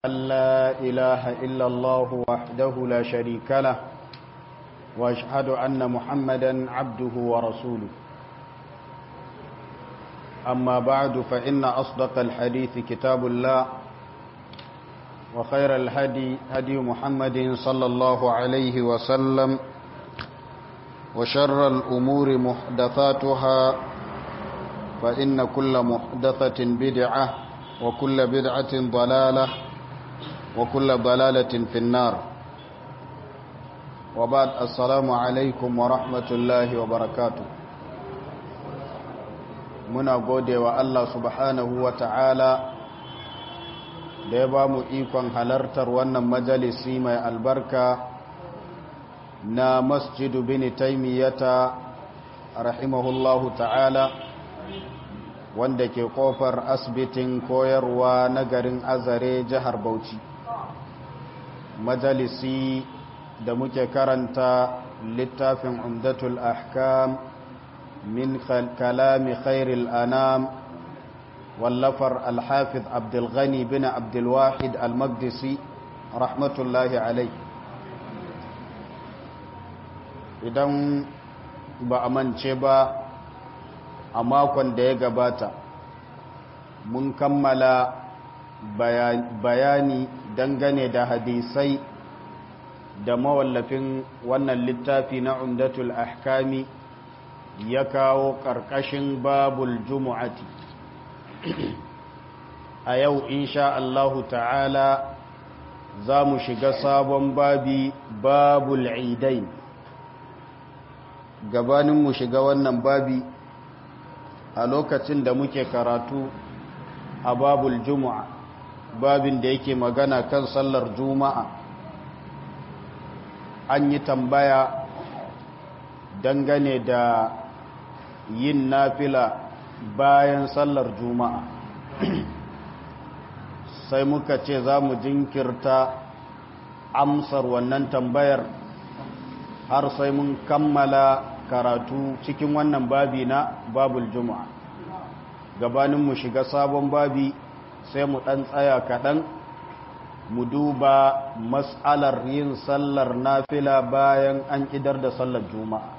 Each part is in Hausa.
أن لا إله إلا الله وحده لا شريك له وأشهد أن محمدا عبده ورسوله أما بعد فإن أصدق الحديث كتاب الله وخير الهدي هدي محمد صلى الله عليه وسلم وشر الأمور محدثاتها فإن كل محدثة بدعة وكل بدعة ضلالة وكل ضلالة في النار وبعد السلام عليكم ورحمة الله وبركاته muna gode wa Allah subhanahu wa ta'ala da ya ba mu ikon halartar wannan majalisi mai albarka na masjidu bin taimiyata rahimahullahu ta'ala wanda ke kofar asibitin koyarwa na garin azare jihar bauchi majalisi da muke karanta littafin umdatul ahkam من كلام خير الأنام واللفر الحافظ عبد الغني بن عبد الواحد المقدسي رحمة الله عليه idan ba a mance ba a makon da ya gabata mun kammala bayani dangane da hadisai da mawallafin wannan littafi na umdatul ahkami ya kawo ƙarƙashin babul jumu'ati a yau insha Allahu ta'ala za mu shiga sabon babi babul idain gabanin mu shiga wannan babi a lokacin da muke karatu a babul jumu'a babin da yake magana kan sallar juma'a an yi tambaya dangane da yin nafila bayan sallar juma'a sai muka ce za mu jinkirta amsar wannan tambayar har sai mun kammala karatu cikin wannan babi na babul juma'a gabanin mu shiga sabon babi sai mu ɗan tsaya kaɗan mu duba mas'alar yin sallar nafila bayan an idar da sallar juma'a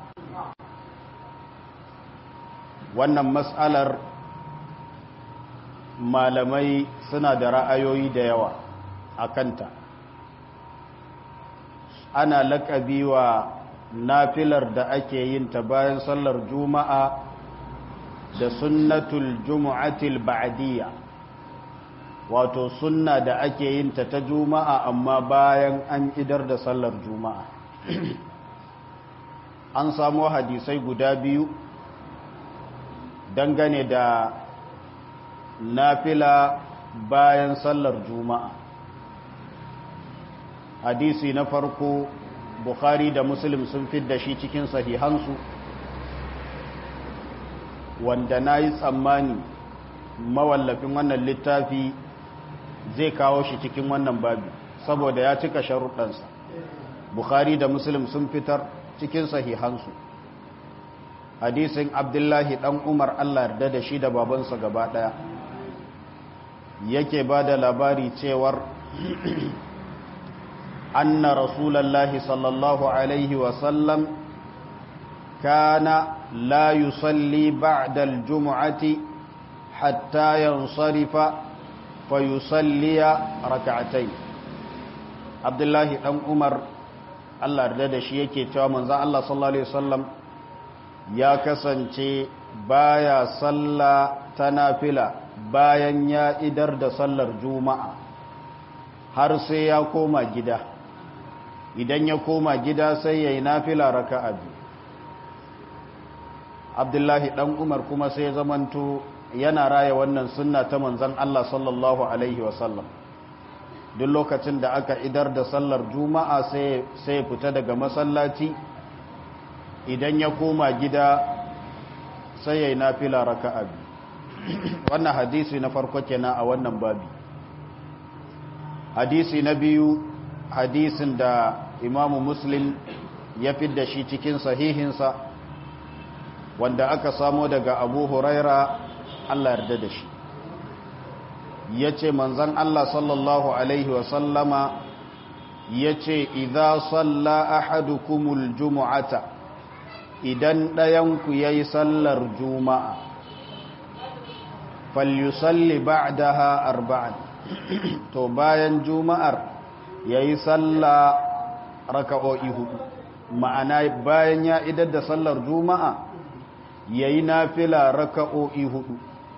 wannan matsalar malamai suna da ra'ayoyi da yawa a kanta ana laƙabi wa nafilar da ake yin ta bayan sallar juma'a da sunnatul jumu'atil ba'diyya wato sunna da ake yin ta ta juma'a amma bayan an idar da sallar juma'a an samu hadisai guda biyu dangane da nafila bayan sallar juma'a hadisi na farko bukhari da muslim sun da shi cikin sahihansu wanda na yi tsammani mawallafin wannan littafi zai kawo shi cikin wannan babi saboda ya cika sharuɗansa bukhari da muslim sun fitar cikin sahihansu hadisin abdullahi dan umar allah yarda da shi da babansa gaba daya yake ba da labari cewar anna rasulallahi sallallahu alaihi wasallam kana la yusalli ba'da aljum'ati hatta yansarifa fa yusalliya rak'atayn abdullahi dan umar allah yarda da shi yake cewa manzon allah sallallahu alaihi wasallam ya kasance baya salla ta nafila bayan ya idar da sallar juma'a har sai ya koma gida idan ya koma gida sai ya yi nafila raka'a biyu abdullahi dan umar kuma sai zamanto yana raya wannan sunna ta manzan Allah sallallahu alaihi wasallam duk lokacin da aka idar da sallar juma'a sai fita daga masallaci idan ya koma gida sai ya yi nafila raka'a biyu wannan hadisi na farko kenan a wannan babi hadisi na biyu hadisin da imamu muslim ya fidda shi cikin sahihinsa wanda aka samo daga abu huraira allah yarda da shi ya ce manzan Allah sallallahu Alaihi wasallama ya ce idha salla ahadukumul jumu'ata idan ɗayanku ya yi sallar juma'a falyusalli ba'daha arba'an to bayan juma'ar ya yi salla raka'o'i hudu ma'ana bayan ya idar da sallar juma'a ya yi nafila raka'o'i hudu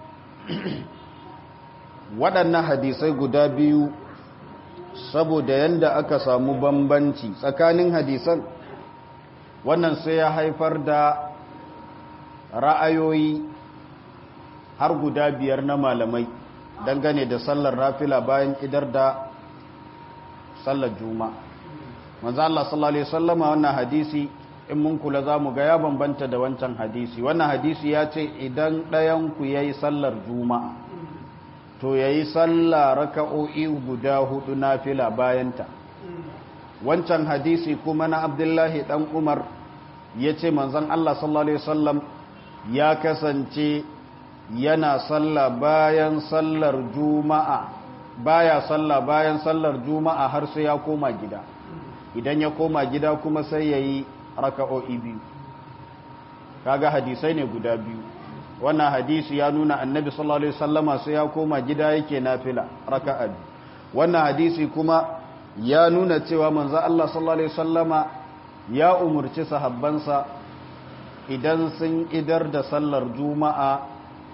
waɗannan hadisai guda biyu saboda yadda aka samu bambanci tsakanin hadisan wannan sai ya haifar da ra'ayoyi har guda biyar na malamai dangane da sallar rafila bayan idar da sallar juma'a manzo Allah sallallahu alaihi wasallama wannan hadisi in mun kula zamu ga ya bambanta da wancan hadisi wannan hadisi ya ce idan ɗayan ku yayi sallar juma'a to yayi sallah raka'o'i guda hudu nafila bayanta wancan hadisi kuma na Abdullahi dan Umar yace manzon Allah sallallahu alaihi wasallam ya kasance yana sallah bayan sallar juma'a baya sallah bayan sallar juma'a har sai ya koma gida idan ya koma gida kuma sai yayi raka'o'i biyu kaga hadisai ne guda biyu wannan hadisi ya nuna annabi sallallahu alaihi wasallama sai ya koma gida yake nafila raka'a wannan hadisi kuma ya nuna cewa manzo Allah sallallahu alaihi wasallama ya umurci sahabbansa idan sun idar da sallar juma'a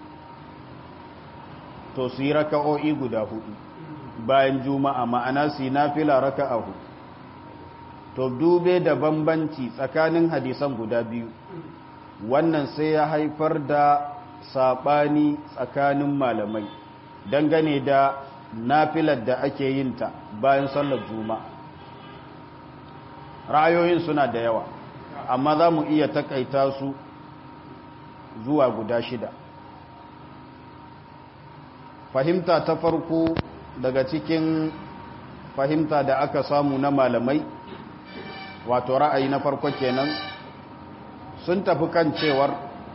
to su yi raka'o'i guda hudu bayan juma'a ma'ana su yi nafila raka'a hudu to dube da bambanci tsakanin hadisan guda biyu wannan sai ya haifar da saɓani tsakanin malamai dangane da nafilar da ake yinta bayan sallar juma'a ra'ayoyin suna da yawa amma za mu iya takaita su zuwa guda shida fahimta ta farko daga cikin fahimta da aka samu na malamai wato ra'ayi na farko kenan sun tafi kan cewar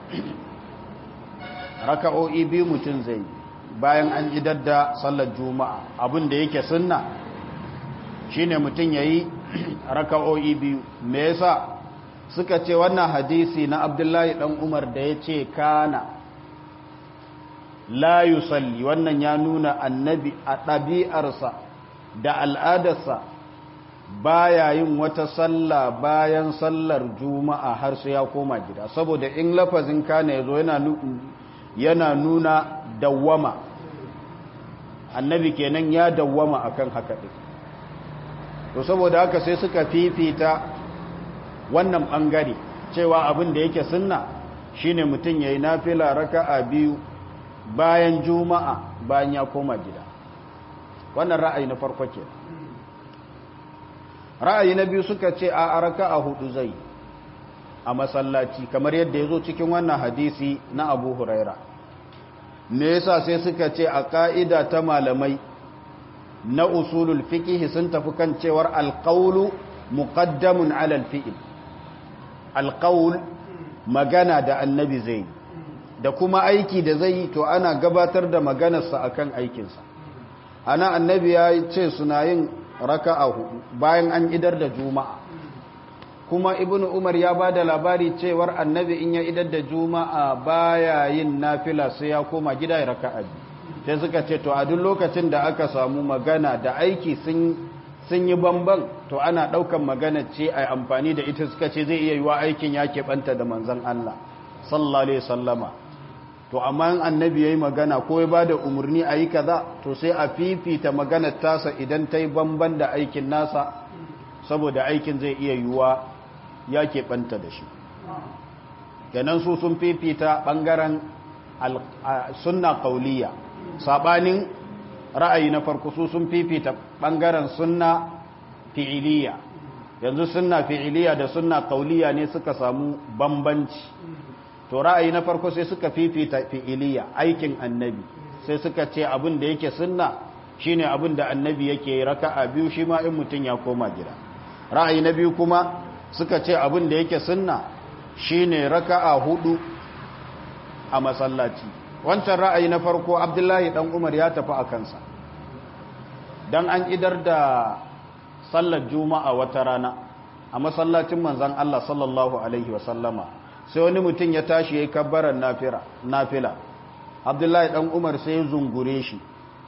raka'o'i biyu mutum zai bayan an idar da sallar juma'a abin da yake sunna shine mutum yayi raka'o'i biyu me yasa suka ce wannan hadisi na Abdullahi dan Umar da yace kana la yusalli wannan ya nuna annabi a ɗabi'arsa da al'adarsa baya yin wata sallah bayan sallar juma'a har sai ya koma gida saboda in lafazin kana yazo yana yana nuna dawwama annabi kenan ya dawwama akan haka din to saboda haka sai suka fifita wannan bangare cewa abin da yake sunna shine mutum yayi nafila raka'a biyu bayan juma'a bayan ya koma gida wannan ra'ayi na farko ke ra'ayi na biyu suka ce a araka a hudu zai a masallaci kamar yadda ya zo cikin wannan hadisi na abu huraira me yasa sai suka ce a ka'ida ta malamai na usulul fiqh sun tafi kan cewar alqawlu muqaddamun ala alfi'l alqawl magana da annabi zai da kuma aiki da zai yi to ana gabatar da maganarsa akan aikinsa ana annabi ya ce suna yin raka'a hudu bayan an idar da juma'a kuma ibnu umar ya ba da labari cewar annabi in ya idar da juma'a baya yin nafila sai ya koma gida ya raka'a sai suka ce to a duk lokacin da aka samu magana da aiki sun sun yi bamban to ana daukan magana ce a amfani da ita suka ce zai iya yiwa aikin ya keɓanta da manzon Allah sallallahu alaihi wasallama to amma annabi yayi magana ko ya bada umarni a yi kaza to sai a fifita maganar tasa idan ta yi bamban da aikin nasa saboda aikin zai iya yiwuwa ya keɓanta da shi kenan su sun fifita ɓangaren sunna kauliya saɓanin ra'ayi na farko su sun fifita ɓangaren sunna fi'iliya yanzu sunna fi'iliya da sunna kauliya ne suka samu bambanci to ra'ayi na farko sai suka fifita fi'iliya aikin annabi sai suka ce abin da yake sunna shine abin da annabi yake raka'a biyu shi ma in mutum ya koma gida ra'ayi na biyu kuma suka ce abin da yake sunna shine raka'a hudu a masallaci wancan ra'ayi na farko abdullahi dan umar ya tafi a kansa dan an idar da sallar juma'a wata rana a masallacin manzan Allah sallallahu alaihi wasallama sai wani mutum ya tashi ya yi kabbaran nafila abdullahi dan umar sai ya zungure shi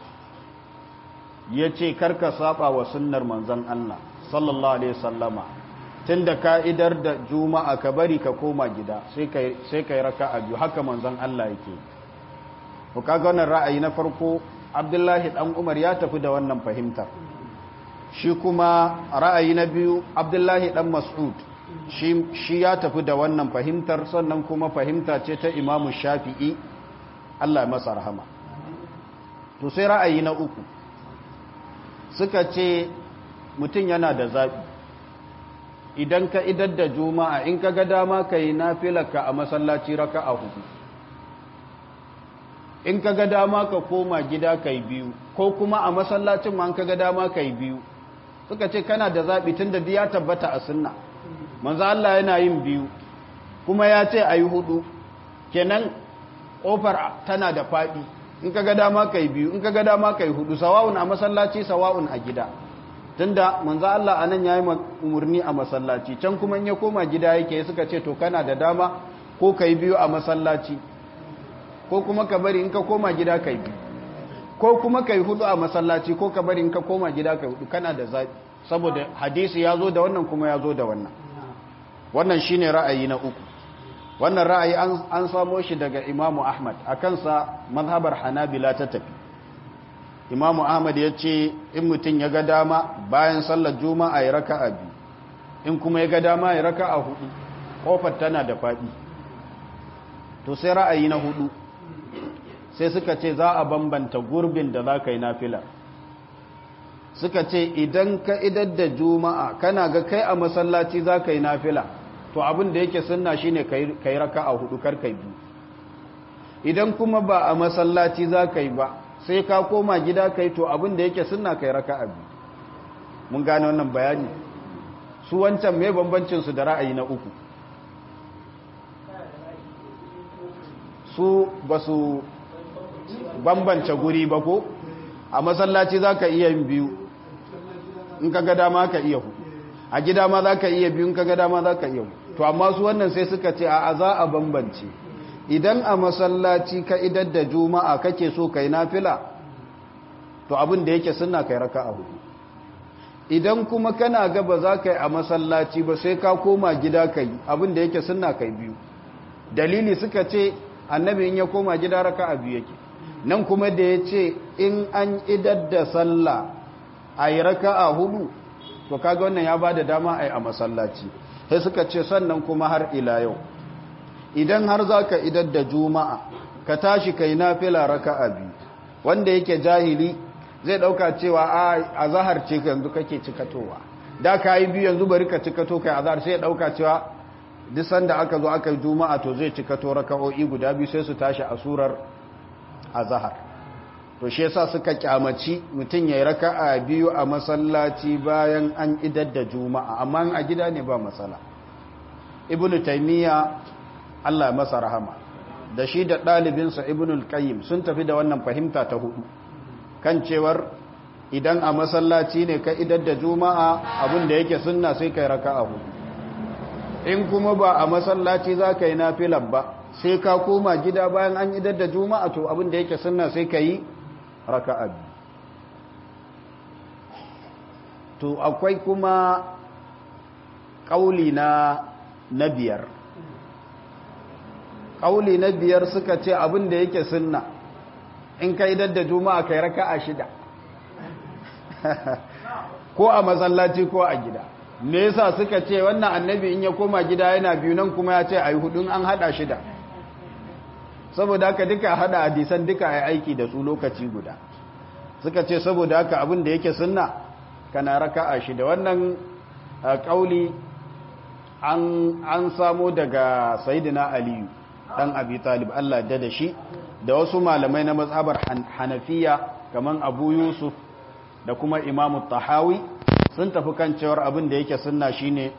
ya ce karka saba wa sunnar manzan Allah sallallahu alaihi wasallama tun da ka'idar da juma'a ka bari ka koma gida sai ka yi raka a biyu haka manzan Allah yake ku kaga wannan ra'ayi na farko abdullahi dan umar ya tafi da wannan fahimtar shi kuma ra'ayi na biyu abdullahi dan mas'ud shi ya tafi da wannan fahimtar sannan kuma fahimta ce ta imamu shafi'i Allah masa rahama to sai ra'ayi na uku suka ce mutum yana da zaɓi idan ka idar da juma'a in ka ga dama ka yi nafilaka a masallaci raka a hudu in ka ga dama ka koma gida ka yi biyu ko kuma a masallacin ma ka ga dama ka yi biyu suka ce kana da zaɓi tun da ya tabbata a sunna manzo Allah yana yin biyu kuma ya ce a yi hudu kenan ƙofar tana da faɗi in ka ga dama ka yi biyu in ka ga dama ka yi hudu sawa'un a masallaci sawa'un a gida tunda manzo Allah anan yayi umurni a masallaci can kuma in ya koma gida yake suka ce to kana da dama ko kai biyu a masallaci ko kuma ka bari in ka koma gida kai biyu ko kuma kai hudu a masallaci ko ka bari in ka koma gida kai hudu kana da zabi saboda hadisi ya zo da wannan kuma ya zo da wannan wannan shine ra'ayi na uku wannan ra'ayi an samo shi daga Imam Ahmad akan sa mazhabar Hanabila ta tafi imamu ahmad ya ce in mutum ya ga dama bayan sallar juma'a ya raka a biyu in kuma ya ga dama ya raka a hudu kofar tana da faɗi to sai ra'ayi na hudu sai suka ce za a bambanta gurbin da za ka yi nafila suka ce idan ka idar da juma'a kana ga kai a masallaci za ka yi nafila to abin da yake sunna shine ka yi raka a hudu kar ka biyu idan kuma ba a masallaci za ka yi ba sai ka koma gida kai to abin da yake sunna kai raka'a biyu mun gane wannan bayani su wancan me bambancin su da ra'ayi na uku su basu bambance guri ba ko a masallaci zaka iya yin biyu in ka ga dama ka iya hudu a gida ma zaka iya biyu in ka ga dama zaka iya to amma su wannan sai suka ce a za a bambance idan a masallaci ka idar da juma'a kake so kai nafila to abin da yake sunna kai raka'a hudu idan kuma kana ga ba za ka yi a masallaci ba sai ka koma gida kai abin da yake sunna kai biyu dalili suka ce annabi in ya koma gida raka'a biyu yake nan kuma da ya ce in an idar da sallah a yi raka'a hudu to kaga wannan ya ba da dama a yi a masallaci sai suka ce sannan kuma har ila yau idan har za ka idar da juma'a ka tashi kai nafila raka'a biyu wanda yake jahili zai dauka cewa a zahar ce yanzu kake cikatowa da ka yi biyu yanzu bari ka cikato kai azhar sai ya dauka cewa duk sanda aka zo aka yi juma'a to zai cikato raka'o'i guda biyu sai su tashi a surar azhar to shi yasa suka kyamaci mutum yayi raka'a biyu a masallaci bayan an idar da juma'a amma a gida ne ba matsala ibnu taymiya Allah masa rahama da shi da ɗalibinsa ibnul qayyim sun tafi da wannan fahimta ta hudu kan cewar idan a masallaci ne ka idar da juma'a abin da yake sunna sai kai raka'a hudu in kuma ba a masallaci za ka yi nafilan ba sai ka koma gida bayan an idar da juma'a to abin da yake sunna sai ka yi raka'a biyu to akwai kuma ƙauli na na biyar ƙauli na biyar suka ce abin da yake sunna in ka idar da juma'a kai raka'a shida ko a masallaci ko a gida me yasa suka ce wannan annabi in ya koma gida yana biyu nan kuma ya ce ayi hudun an hada shida saboda haka duka hada hadisan duka ai aiki da su lokaci guda suka ce saboda haka abin da yake sunna kana raka'a shida wannan kauli an an samo daga sayyidina aliyu dan abi talib Allah da da shi da wasu malamai na mazhabar hanafiya kaman abu yusuf da kuma imamu tahawi sun tafi kan cewar abin da yake sunna shine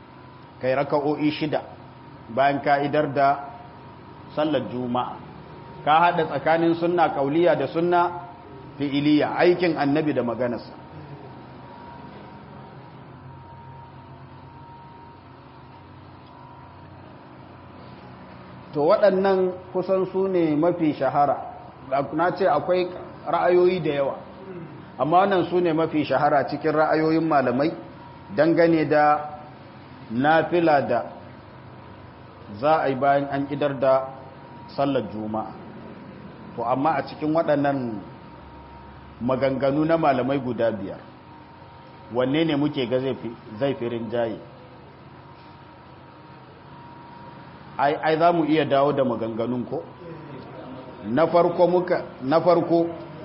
kai raka'o'i shida bayan ka'idar da sallar juma'a ka haɗa tsakanin sunna kauliya da sunna fi'iliya aikin annabi da maganarsa to waɗannan kusan su ne mafi shahara na ce akwai ra'ayoyi da yawa amma wannan su ne mafi shahara cikin ra'ayoyin malamai dangane da nafila da za a yi bayan an idar da sallar juma'a to amma a cikin waɗannan maganganu na malamai guda biyar wanne ne muke ga zai fi rinjaye ai za mu iya dawo da maganganun ko na farko muka na farko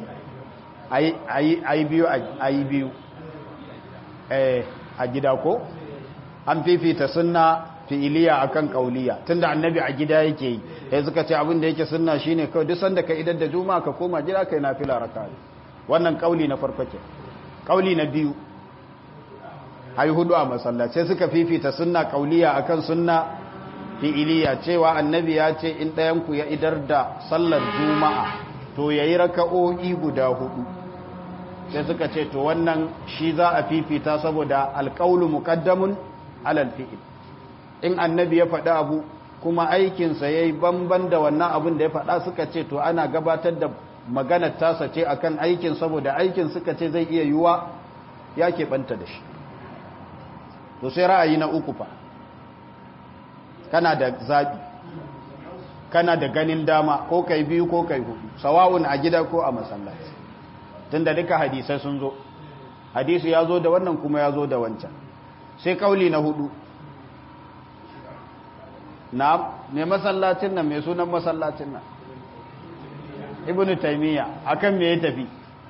ai biyu ai biyu eh a gida ko an fifita sunna fi'iliya akan kauliya tunda annabi a gida yake yi sai suka ce abin da yake sunna shine kawai duk sanda ka idan da juma'a ka koma gida kai nafila raka'a wannan kauli na farko ke kauli na biyu ai hudu a masallaci sai suka fifita sunna kauliya akan sunna fi'iliya cewa annabi ya ce in ɗayan ku ya idar da sallar juma'a to yayi raka'o'i guda hudu sai suka ce to wannan shi za a fifita saboda alqaulu muqaddamun alal fi'il in annabi ya faɗi abu kuma aikinsa ya yi banban da wannan abin da ya faɗa suka ce to ana gabatar da maganar tasa ce akan aikin saboda aikin suka ce zai iya yiwuwa ya keɓanta da shi to sai ra'ayi na uku fa kana da zaɓi kana da ganin dama ko kai biyu ko kai hudu sawa'un a gida ko a masallaci tunda duka hadisai sun zo hadisi ya zo da wannan kuma ya zo da wancan sai kauli na hudu na me masallacin nan mai sunan masallacin nan ibn taymiya akan me ya tafi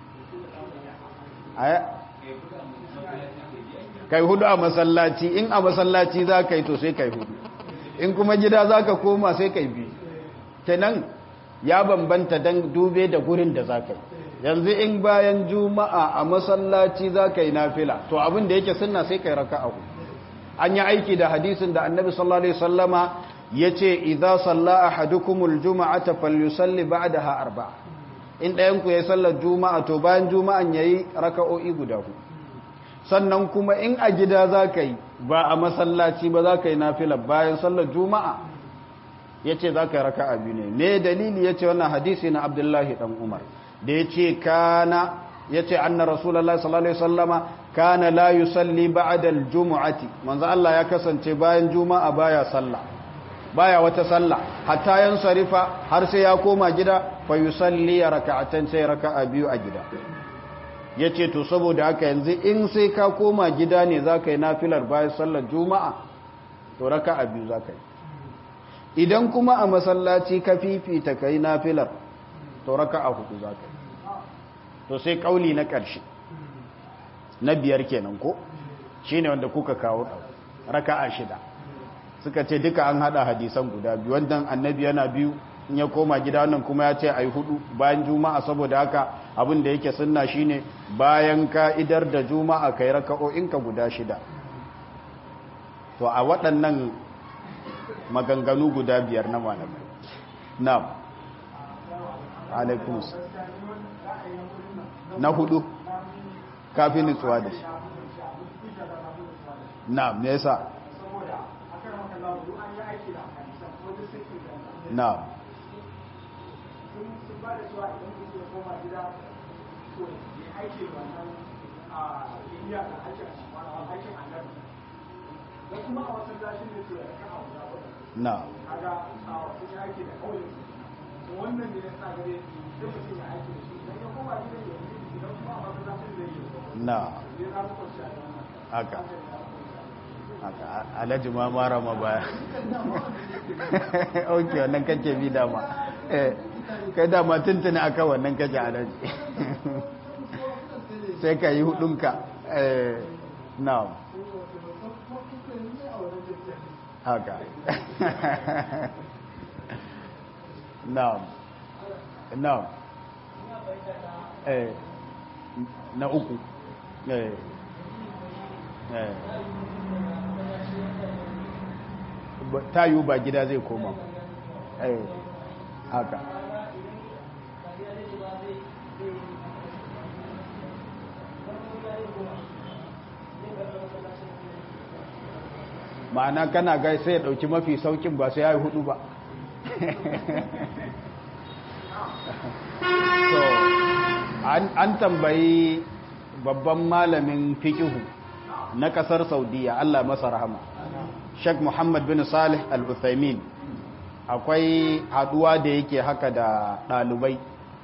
kai hudu a masallaci in a masallaci za ka yi to sai kai hudu in kuma gida za ka koma sai kai biyu kenan ya bambanta don dube da gurin da za ka yi yanzu in bayan juma'a a masallaci za ka yi nafila to abin da yake sunna sai kai raka a an yi aiki da hadisin da annabi sallallahu alaihi wasallama yace idza salla ahadukumul juma'ata falyusalli ba'daha arba'a in ɗayan ku yayi sallar juma'a to bayan juma'an yayi raka'o'i guda huɗu sannan kuma in a gida zaka yi ba a masallaci ba zaka yi nafila bayan sallar juma'a yace zaka yi raka'a biyu ne me dalili yace wannan hadisi na Abdullahi dan Umar da yace kana yace anna rasulullahi sallallahu alaihi wasallama kana la yusalli ba'da al-jum'ati manzo Allah ya kasance bayan juma'a baya sallah baya wata sallah hatta yan sarifa har sai ya koma gida fa yusalli raka'atan sai raka'a biyu a gida yace to saboda haka yanzu in sai ka koma gida ne zaka yi nafilar bayan sallar juma'a to raka'a biyu zaka yi idan kuma a masallaci ka fifita kai nafilar to raka'a hudu zaka yi to sai kauli na ƙarshe na biyar kenan ko shine wanda kuka kawo raka'a shida suka ce duka an hada hadisan guda biyu wannan annabi yana biyu in ya koma gida wannan kuma ya ce ai hudu bayan juma'a saboda haka abin da yake sunna shine bayan ka idar da juma'a kai raka'o'in ka guda shida to a waɗannan maganganu guda biyar na malamai na'am alaikum na hudu kafin nutsuwa da shi na me yasa na na wannan ne ya sa gare da mutum ya aiki da shi idan ya koma gidan ya yi idan kuma a masallacin zai yi na haka haka alhaji ma mara ma baya ok wannan kake bi dama eh kai dama tuntuni aka wannan kake alhaji sai ka yi hudunka eh na haka na na eh na uku eh eh ta yiwu ba gida zai koma eh haka ma'ana kana gai sai ya dauki mafi saukin ba sai ya yi hudu ba so an tambayi babban malamin fikihu na kasar saudiya Allah masa rahama Sheikh Muhammad bin Salih Al-Uthaymin akwai haduwa da yake haka da ɗalibai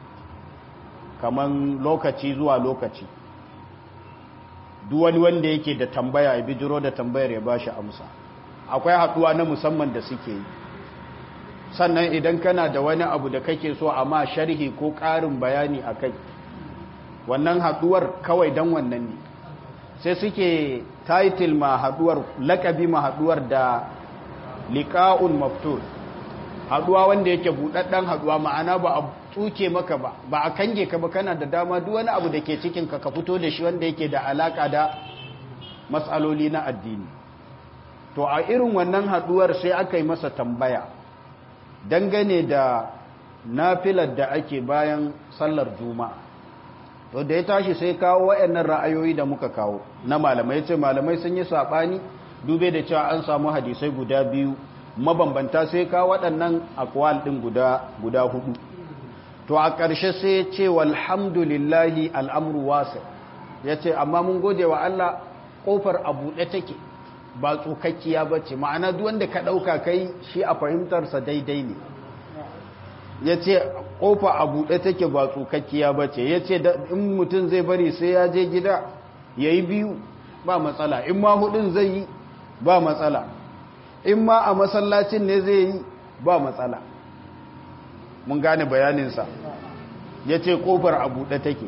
kaman lokaci zuwa lokaci duwani wanda yake da tambaya ya bijiro da tambayar ya bashi amsa akwai haduwa na musamman da suke yi sannan idan kana da wani abu da kake so amma sharhi ko ƙarin bayani a kai wannan haduwar kawai don wannan ne sai suke title ma haduwar lakabi ma haduwar da liqa'un maftur haduwa wanda yake budaddan haduwa ma'ana ba a tsuke maka ba ba a kange ka ba kana da dama duk wani abu da ke cikin ka ka fito da shi wanda yake da alaka da matsaloli na addini to a irin wannan haduwar sai aka yi masa tambaya dangane da nafilar da ake bayan sallar juma'a to da ya tashi sai kawo waɗannan ra'ayoyi da muka kawo na malamai ce malamai sun yi saɓani dube da cewa an samu hadisai guda biyu mabambanta sai kawo waɗannan akwal ɗin guda guda hudu to a ƙarshe sai ya ce walhamdulillahi al'amru wasa ya ce amma mun gode wa Allah ƙofar a buɗe take ba tsukakkiya ba ce ma'ana wanda ka ɗauka kai shi a fahimtarsa daidai ne ya ce ƙofa a buɗe take ba tsukakkiya ba ce ya ce in mutum zai bari sai ya je gida ya yi biyu ba matsala in ma hudun zai yi ba matsala in ma a masallacin ne zai yi ba matsala mun gane bayaninsa ya ce ƙofar a buɗe take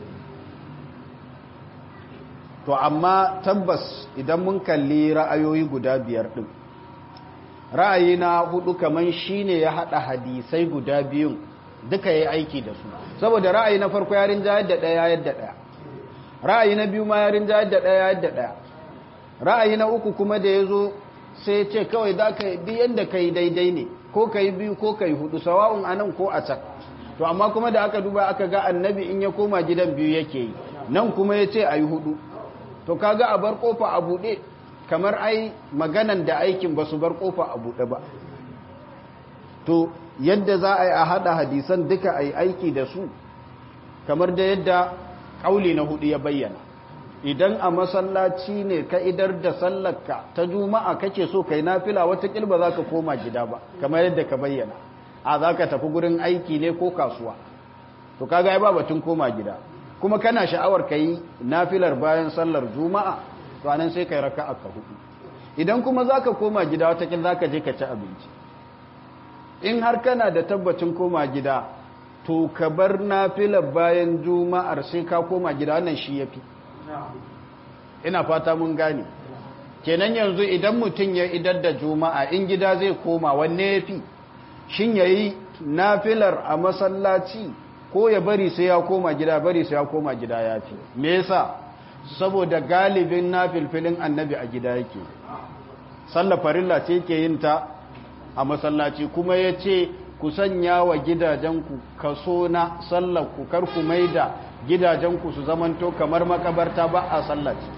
to amma tabbas idan mun kalli ra'ayoyi guda biyar ɗin ra'ayi na hudu kaman shine ya haɗa hadisai guda biyun duka ya aiki da su saboda ra'ayi na farko ya rinja yadda ɗaya yadda ɗaya ra'ayi na biyu ma ya rinja yadda ɗaya yadda ɗaya ra'ayi na uku kuma da ya zo sai ya ce kawai za ka yi yadda ka yi daidai ne ko ka yi biyu ko ka yi hudu sawa'un a nan ko a can to amma kuma da aka duba aka ga annabi in ya koma gidan biyu yake yi nan kuma ya ce a yi hudu to kaga a bar kofa a buɗe kamar ai maganan da aikin ba su bar kofa a buɗe ba to yadda za a yi a haɗa hadisan duka a yi aiki da su kamar da yadda ƙauli na hudu ya bayyana idan a masallaci ne ka idar da sallarka ta juma'a kake so kai nafila watakil ba za ka koma gida ba kamar yadda ka bayyana a za ka tafi gurin aiki ne ko kasuwa to kaga ba batun koma gida kuma kana sha'awar ka yi nafilar bayan sallar juma'a to anan sai kai raka'a ka hudu idan kuma za ka koma gida watakil za ka je ka ci abinci in har kana da tabbacin koma gida to ka bar nafilar bayan juma'ar sai ka koma gida wannan shi ya fi ina fata mun gane kenan yanzu idan mutum ya idar da juma'a in gida zai koma wanne ya fi shin ya yi nafilar a masallaci ko ya bari sai ya koma gida bari sai ya koma gida ya fi me yasa saboda galibin nafilfilin annabi a gida yake sallar farilla ce yake yin ta a masallaci kuma ya ce ku sanya wa gidajenku kaso na sallar ku kar ku maida gidajenku su zamanto kamar makabarta ba a sallaci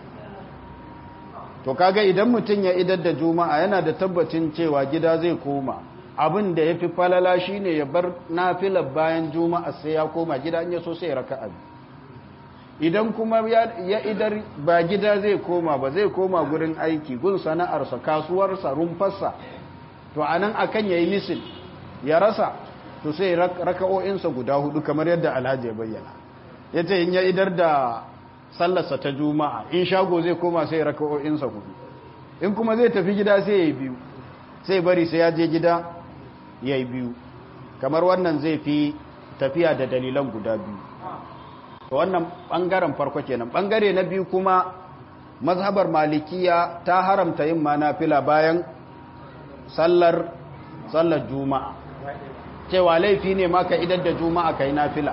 to kaga idan mutum ya idar da juma'a yana da tabbacin cewa gida zai koma abin da ya fi falala shi ne ya bar nafilar bayan juma'a sai ya koma gida in ya so sai ya raka abi idan kuma ya idar ba gida zai koma ba zai koma gurin aiki gun sana'arsa kasuwarsa rumfarsa to a nan akan ya yi misil ya rasa to sai raka'o'insa guda hudu kamar yadda alhaji ya bayyana ya ce in ya idar da sallarsa ta juma'a in shago zai koma sai raka'o'insa hudu in kuma zai tafi gida sai ya yi biyu sai bari sai ya je gida ya yi biyu kamar wannan zai fi tafiya da dalilan guda biyu to wannan ɓangaren farko kenan ɓangare na biyu kuma mazhabar malikiya ta haramta yin manafila bayan sallar sallar juma'a cewa laifi ne maka idan da juma'a kai nafila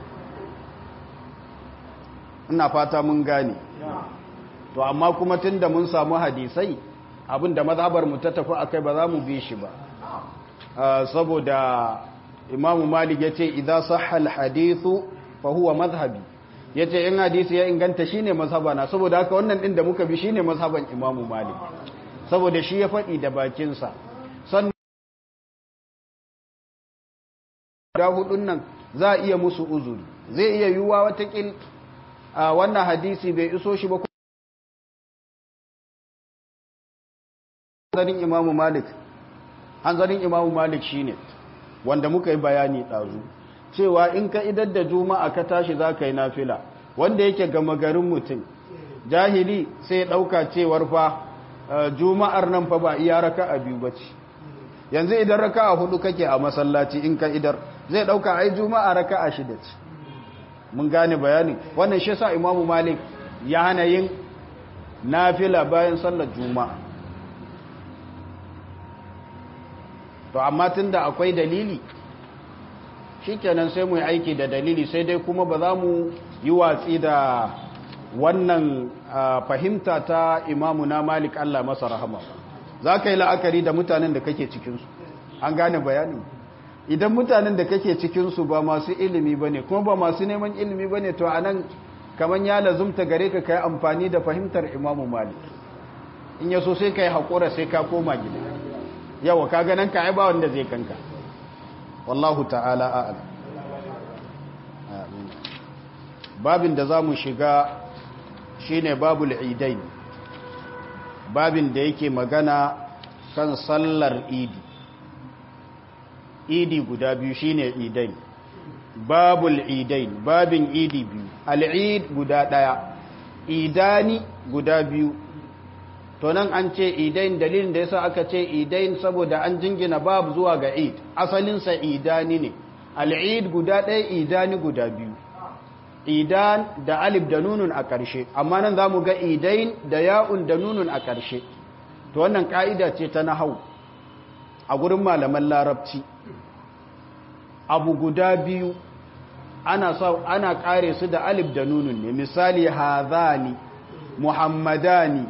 ina fata mun gane to amma kuma tunda mun samu hadisai abinda mazhabar mu ta tafi akai ba za mu bi shi ba saboda imamu malik ya ce idan sahal hadithu fa huwa mazhabi ya ce in hadisi ya inganta shine mazhabana saboda haka wannan din da muka bi shine mazhaban imamu malik saboda shi ya faɗi da bakinsa sannan guda hudun nan za a iya musu uzuri zai iya yiwuwa watakil a wannan hadisi bai iso shi ba hanzarin imamu malik hanzarin imamu malik shine wanda muka yi bayani ɗazu cewa in ka idar da juma'a ka tashi za ka yi nafila wanda yake gama garin mutum jahili sai ɗauka cewar fa juma'ar nan fa ba iya raka a biyu ba ce yanzu idan raka a hudu kake a masallaci in ka idar zai ɗauka ai juma'a raka a shida ce mun gane bayani wannan shi sa imamu malik ya hana yin nafila bayan sallar juma'a to amma tunda akwai dalili shikenan sai mu yi aiki da dalili sai dai kuma ba za mu yi watsi da wannan fahimta ta imamu na malik Allah masa rahama za ka yi la'akari da mutanen da kake cikinsu an gane bayani idan mutanen da kake cikinsu ba masu ilimi ba ne kuma ba masu neman ilimi ba ne to a nan kamar ya lazumta gare ka ka yi amfani da fahimtar imamu malik in yaso sai ka yi haƙura sai ka koma gida yawa ka ganin ka ba wanda zai kanka wallahu ta'ala a'lam babin da za mu shiga shine babul idain babin da yake magana kan sallar idi idi guda biyu shine idain babul idain babin idi biyu al'id guda daya idani guda biyu to nan an ce idain dalilin da yasa aka ce idain saboda an jingina babu zuwa ga id asalinsa idani ne al'id guda ɗaya idani guda biyu idan da alif da nunun a ƙarshe amma nan za mu ga idain da ya'un da nunun a ƙarshe to wannan ƙa'ida ce ta nahau a gurin malaman larabci abu guda biyu ana sa ana ƙare su da alif da nunun ne misali hazani muhammadani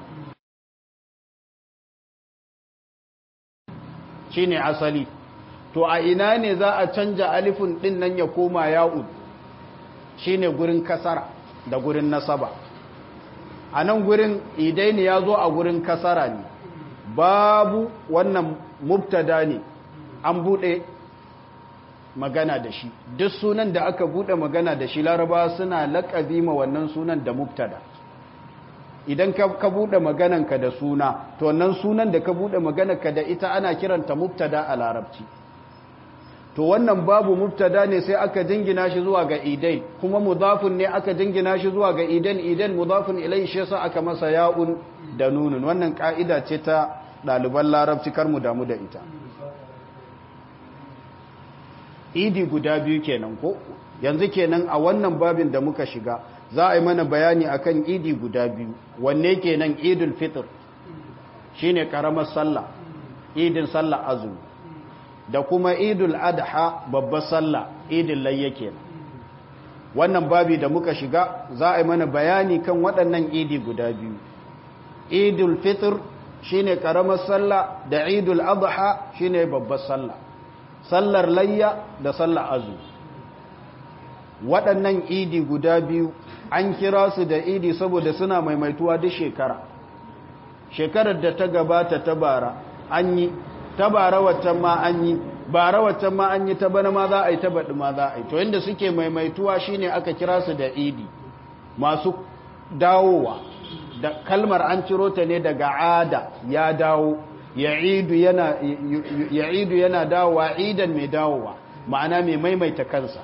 shine asali to a ina ne za a canja alifin din nan ya koma ya'un shine gurin kasara da gurin nasaba a nan gurin idaini ya zo a gurin kasara ne babu wannan mubtada ne an bude magana da shi duk sunan da aka bude magana da shi laraba suna laƙabi ma wannan sunan da mubtada idan ka, ka bude magananka da suna to wannan sunan da ka bude maganarka da ita ana kiranta mubtada a larabci to wannan babu mubtada ne sai aka jingina shi zuwa ga idain kuma mudafun ne aka jingina shi zuwa ga idain idain mudafun ilai shi yasa aka masa ya'un da nunun wannan ka'ida ce ta ɗaliban larabci kar mu damu da ita idi guda biyu kenan ko yanzu kenan a wannan babin da muka shiga za a yi mana bayani akan idi guda biyu wanne kenan idul fitr shine karamar sallah idin sallah azumi da kuma idul adha babbar sallah idin layya kenan wannan babi da muka shiga za a yi mana bayani kan waɗannan idi guda biyu idul fitr shine karamar sallah da idul adha shine babbar sallah sallar layya da sallar azu waɗannan idi guda biyu an kira su da idi saboda suna maimaituwa duk shekara shekarar da ta gabata ta bara an yi ta bara waccan ma an yi bara waccan ma an yi ta bana ma za a yi ta baɗi ma za a yi to yadda suke maimaituwa shine aka kira su da idi masu dawowa da kalmar an ciro ta ne daga ada ya dawo ya'idu yana ya'idu yana dawowa idan mai dawowa ma'ana mai maimaita kansa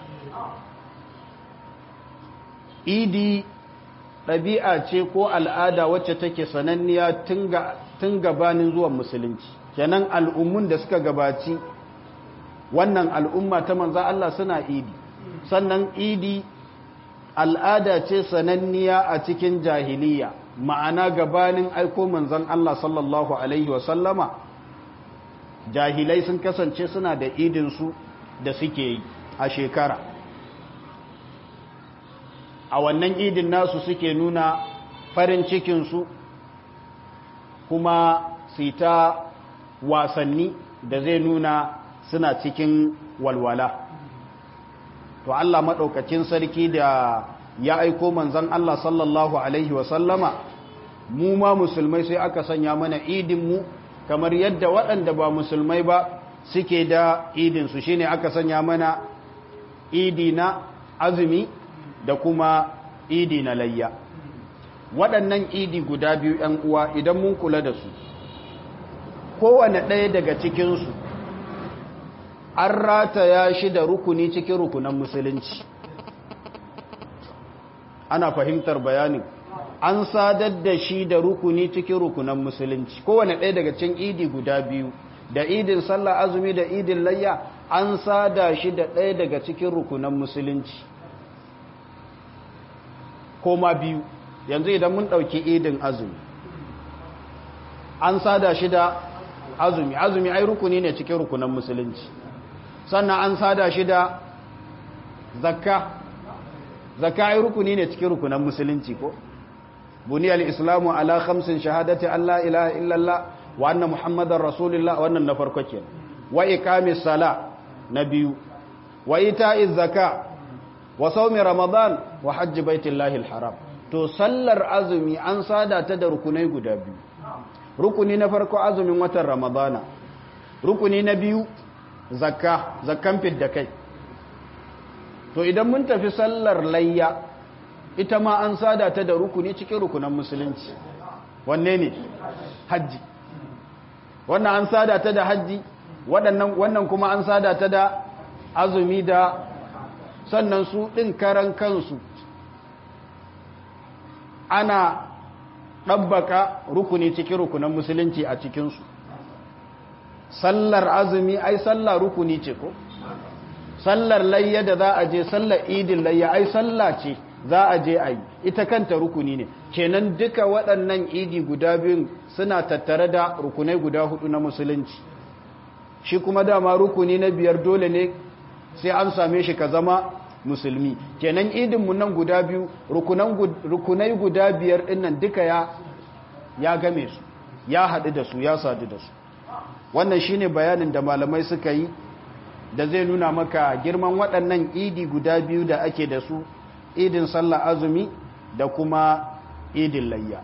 idi ɗabi'a ce ko al'ada wacce take sananniya tun gabanin zuwan musulunci kenan al'ummun da suka gabaci wannan al'umma ta manza Allah suna idi sannan idi al'ada ce sananniya a cikin jahiliya ma'ana gabanin aiko manzan Allah sallallahu Alaihi wasallama jahilai sun kasance suna da idinsu da suke yi a shekara a wannan idin nasu suke nuna farin cikinsu kuma su ta wasanni da zai nuna suna cikin walwala to Allah maɗaukacin sarki da ya aiko manzan Allah sallallahu Alaihi wasallama mu ma musulmai sai aka sanya mana idinmu kamar yadda waɗanda ba musulmai ba suke da idinsu shine aka sanya mana idi na azumi da kuma idi na layya waɗannan idi guda biyu ‘yan uwa idan mun kula da su kowane ɗaya daga cikinsu an rataya shi da rukuni cikin rukunan musulunci ana fahimtar bayanin an sadar da shi da rukuni cikin rukunan musulunci kowane ɗaya daga cikin idi guda biyu da idin sallah azumi da idin layya an sada shi da ɗaya daga cikin rukunan musulunci koma biyu yanzu idan mun ɗauki idin azumi an sada shi da azumi azumi ai rukuni ne cikin rukunan musulunci sannan an sada shi da zakka zakka ai rukuni ne cikin rukunan musulunci ko buniyal islamu ala khamsin shahadati alla ilaha illallah wa anna muhammadar rasulullah wannan na farko kenan wa iqamis sala na biyu wa ita'iz zakka wa sawmi ramadan wa hajji baitillahi alharam to sallar azumi an sada ta da rukunai guda biyu rukuni na farko azumin watan ramadana rukuni na biyu zakka zakkan fidda kai to idan mun tafi sallar layya ita ma an sada ta da rukuni cikin rukunan musulunci wanne ne hajji wannan an sada ta da hajji wannan kuma an sada ta da azumi da sannan su ɗin karan kansu ana ɗabbaka rukuni cikin rukunan musulunci a cikinsu sallar azumi ai sallar rukuni ce ko sallar layya da za a je sallar idin layya ai sallah ce za a je a yi ita kanta rukuni ne kenan duka waɗannan idi guda biyun suna tattare da rukunai guda hudu na musulunci shi kuma dama rukuni na biyar dole ne sai an same shi ka zama musulmi kenan idinmu nan guda biyu rukunai guda biyar ɗinnan duka ya ya game su ya haɗu da su ya sadu da su wannan shine bayanin da malamai suka yi da zai nuna maka girman waɗannan idi guda biyu da ake da su idin sallah azumi da kuma idin layya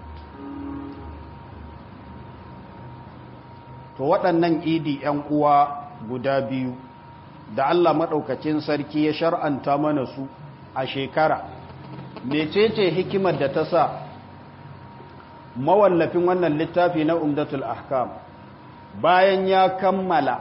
to waɗannan idi ‘yan uwa guda biyu da Allah maɗaukacin sarki ya shar'anta mana su a shekara mecece hikimar da ta sa mawallafin wannan littafi na umdatul ahkam bayan ya kammala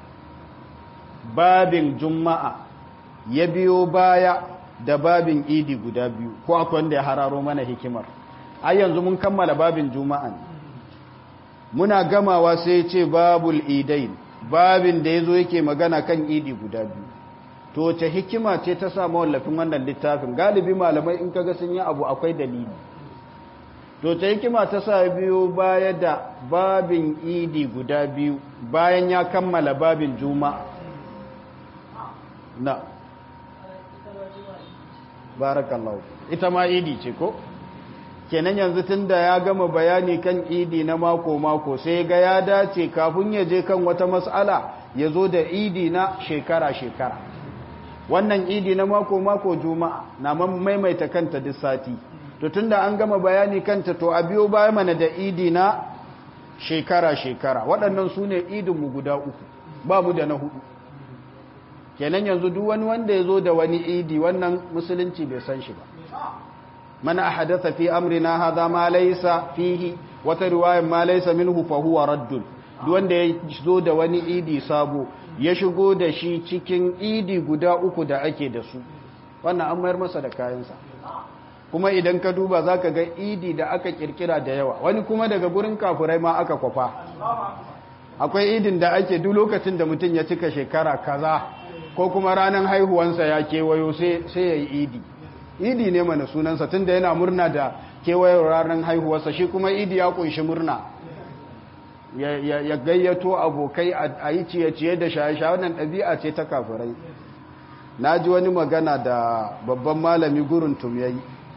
babin juma'a ya biyo baya da babin idi guda biyu ko akwai wanda ya hararo mana hikimar ai yanzu mun kammala babin juma'a muna gamawa sai ce babul idain babin da yazo yake magana kan idi guda biyu to ta hikima ce ta sa mawallafin wannan littafin galibi malamai in kaga sun yi abu akwai dalili to ta hikima ta sa biyo baya da babin idi guda biyu bayan ya kammala babin juma'a na barakallahu ita ma idi ce ko kenan yanzu tunda ya gama bayani kan idi na mako mako sai ga ya dace kafin ya je kan wata mas'ala ya zo da idi na shekara shekara wannan idi na mako mako juma'a na maimaita kanta duk sati to tunda an gama bayani kanta to a biyo baya mana da idi na shekara shekara waɗannan su ne idinmu guda uku ba mu da na hudu kenan yanzu duk wani wanda ya zo da wani idi wannan musulunci bai san shi ba mana ahadatha fi amrina hadha ma laysa fihi wata riwayar ma laysa minhu fa huwa raddun duk wanda ya zo da wani idi sabo ya shigo da shi cikin idi guda uku da ake da su wannan an mayar masa da kayansa kuma idan ka duba zaka ga idi da aka kirkira da yawa wani kuma daga gurin kafurai ma aka kwafa akwai idin da ake duk lokacin da mutum ya cika shekara kaza ko kuma ranar haihuwansa ya kewayo sai ya yi idi idi ne mana sunansa tun da yana murna da kewayo ranar haihuwarsa shi kuma idi ya kunshi murna ya gayyato abokai a yi ciye-ciye da shaye-shaye wannan ɗabi'a ce ta kafirai na ji wani magana da babban malami gurin tum ya yi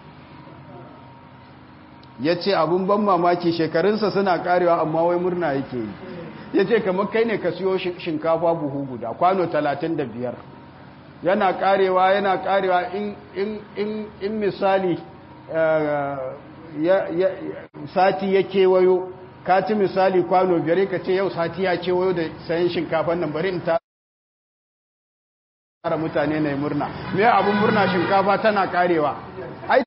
ya ce abin ban mamaki shekarunsa suna karewa amma wai murna yake yi ya ce kamar kai ne ka siyo shinkafa buhu guda kwano talatin da biyar yana karewa yana karewa in misali sati ya kewayo ka ci misali kwano biyar ka ce yau sati ya kewayo da sayan shinkafan nan bari in ta tara mutane na murna me abun murna shinkafa tana karewa ai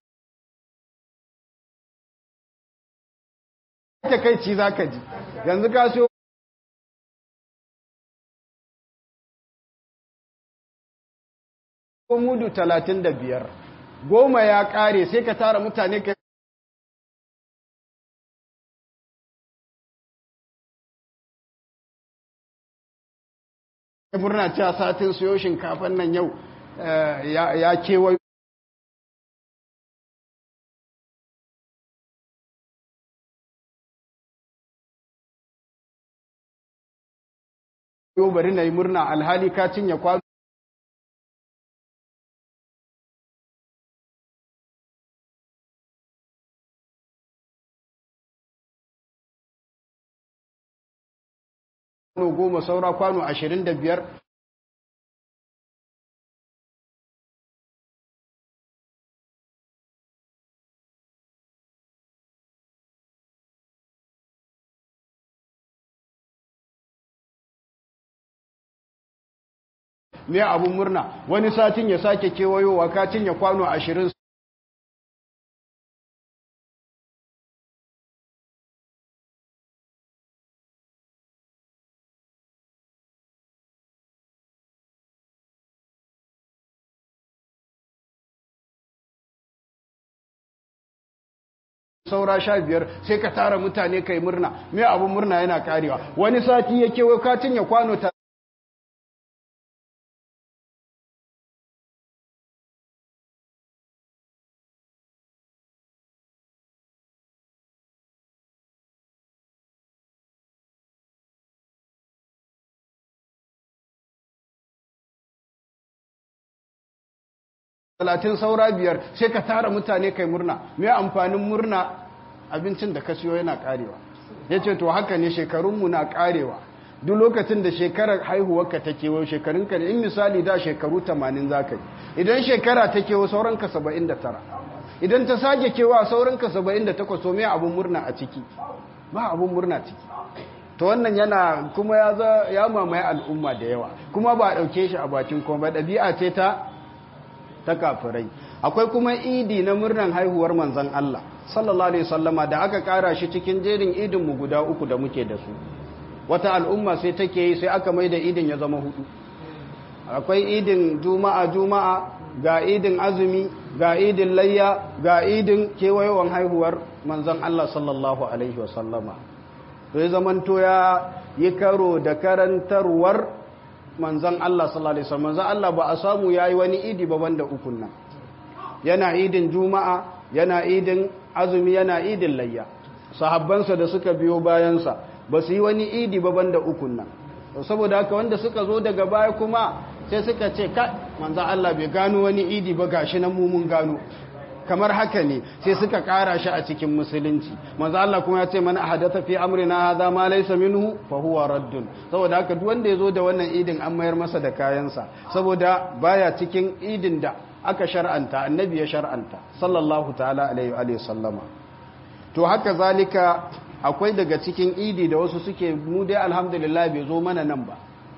ta kai ci za ka ji yanzu ka so mudu talatin da biyar goma ya kare sai ka tara mutane ka murna cewa satin siyo shinkafan nan yau ya kewayo yau bari na yi murna alhali ka cinye kwano kwano goma saura kwano ashirin da biyar me abun murna wani satin ya sake kewayowa ka cinye kwano ashirin saura sha biyar sai ka tara mutane kai murna me abun murna yana karewa wani sati ya kewayo ka cinye kwano ta talatin saura biyar sai ka tara mutane kai murna mai amfanin murna abincin da ka siyo yana karewa ya ce to haka ne shekarunmu na karewa duk lokacin da shekarar haihuwarka ta kewo shekarunka ne in misali da shekaru 80 za ka yi idan shekara ta kewo sauranka 79 idan ta sake kewa sauranka 78 so mai abin murna a ciki ba abin murna ciki to wannan yana kuma ya mamaye al'umma da yawa kuma ba a ɗauke shi a bakin kuma ba ɗabi'a ce ta ta kafirai akwai kuma idi na murnan haihuwar manzan Allah sallallahu alaihi wasallama da aka kara shi cikin jerin idin mu guda uku da muke da su wata al'umma sai take yi sai aka maida idin ya zama hudu akwai idin juma'a juma'a ga idin azumi ga idin layya ga idin kewayewan haihuwar manzan Allah sallallahu alaihi wasallama to ya zamanto ya yi karo da karantarwar manzan Allah sallallahu alaihi wasallam manzan Allah ba a samu yayi wani idi ba banda ukun nan yana idin juma'a yana idin azumi yana idin layya sahabbansa da suka biyo bayansa ba su yi wani idi ba banda ukun nan saboda haka wanda suka zo daga baya kuma sai suka ce ka manzan Allah bai gano wani idi ba gashi nan mu mun gano kamar haka ne sai suka kara shi a cikin musulunci manzo Allah kuma ya ce mana hadatha fi amrina hadha ma laysa minhu fa huwa raddun saboda haka duk wanda yazo da wannan idin an mayar masa da kayansa saboda baya cikin idin da aka shar'anta annabi ya shar'anta sallallahu ta'ala alaihi wa sallama to haka zalika akwai daga cikin idi da wasu suke mu dai alhamdulillah bai zo mana nan ba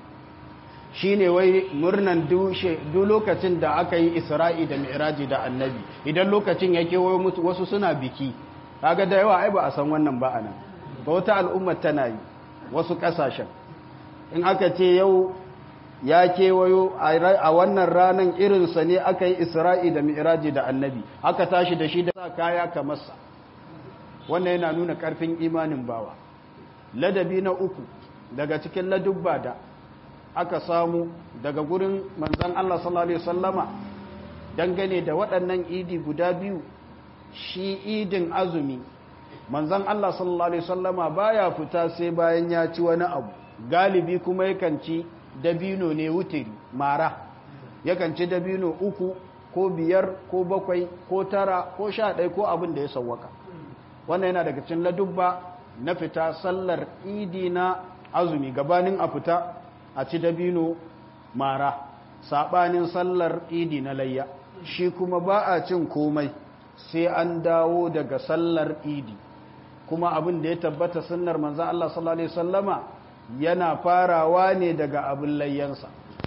shi ne wai murnan duk lokacin da aka yi isra'i da mi'raji da annabi idan lokacin ya kewayo musu wasu suna biki kaga da yawa ai ba a san wannan ba anan ba wata al'ummar tana yi wasu kasashen in aka ce yau ya kewayo a wannan ranan irinsa ne aka yi isra'i da mi'raji da annabi aka tashi da shi da sa kaya kamarsa wannan yana nuna karfin imanin bawa ladabi na uku daga cikin ladubba da aka samu daga gurin manzan Allah sallallahu Alaihi wasallama dangane da waɗannan idi guda biyu shi idin azumi manzan Allah sallallahu Alaihi wasallama baya fita sai bayan ya ci wani abu galibi kuma yakan ci dabino ne wutiri mara yakan ci dabino uku ko biyar ko bakwai ko tara ko sha ɗaya ko abin da ya sauwaka wannan yana daga cikin ladubba na fita sallar idi na azumi gabanin a fita a ci dabino mara saɓanin sallar idi na layya shi kuma ba a cin komai sai an dawo daga sallar idi kuma abin da ya tabbata sunnar manzan Allah sallallahu Alaihi wasallama yana farawa ne daga abin layyansa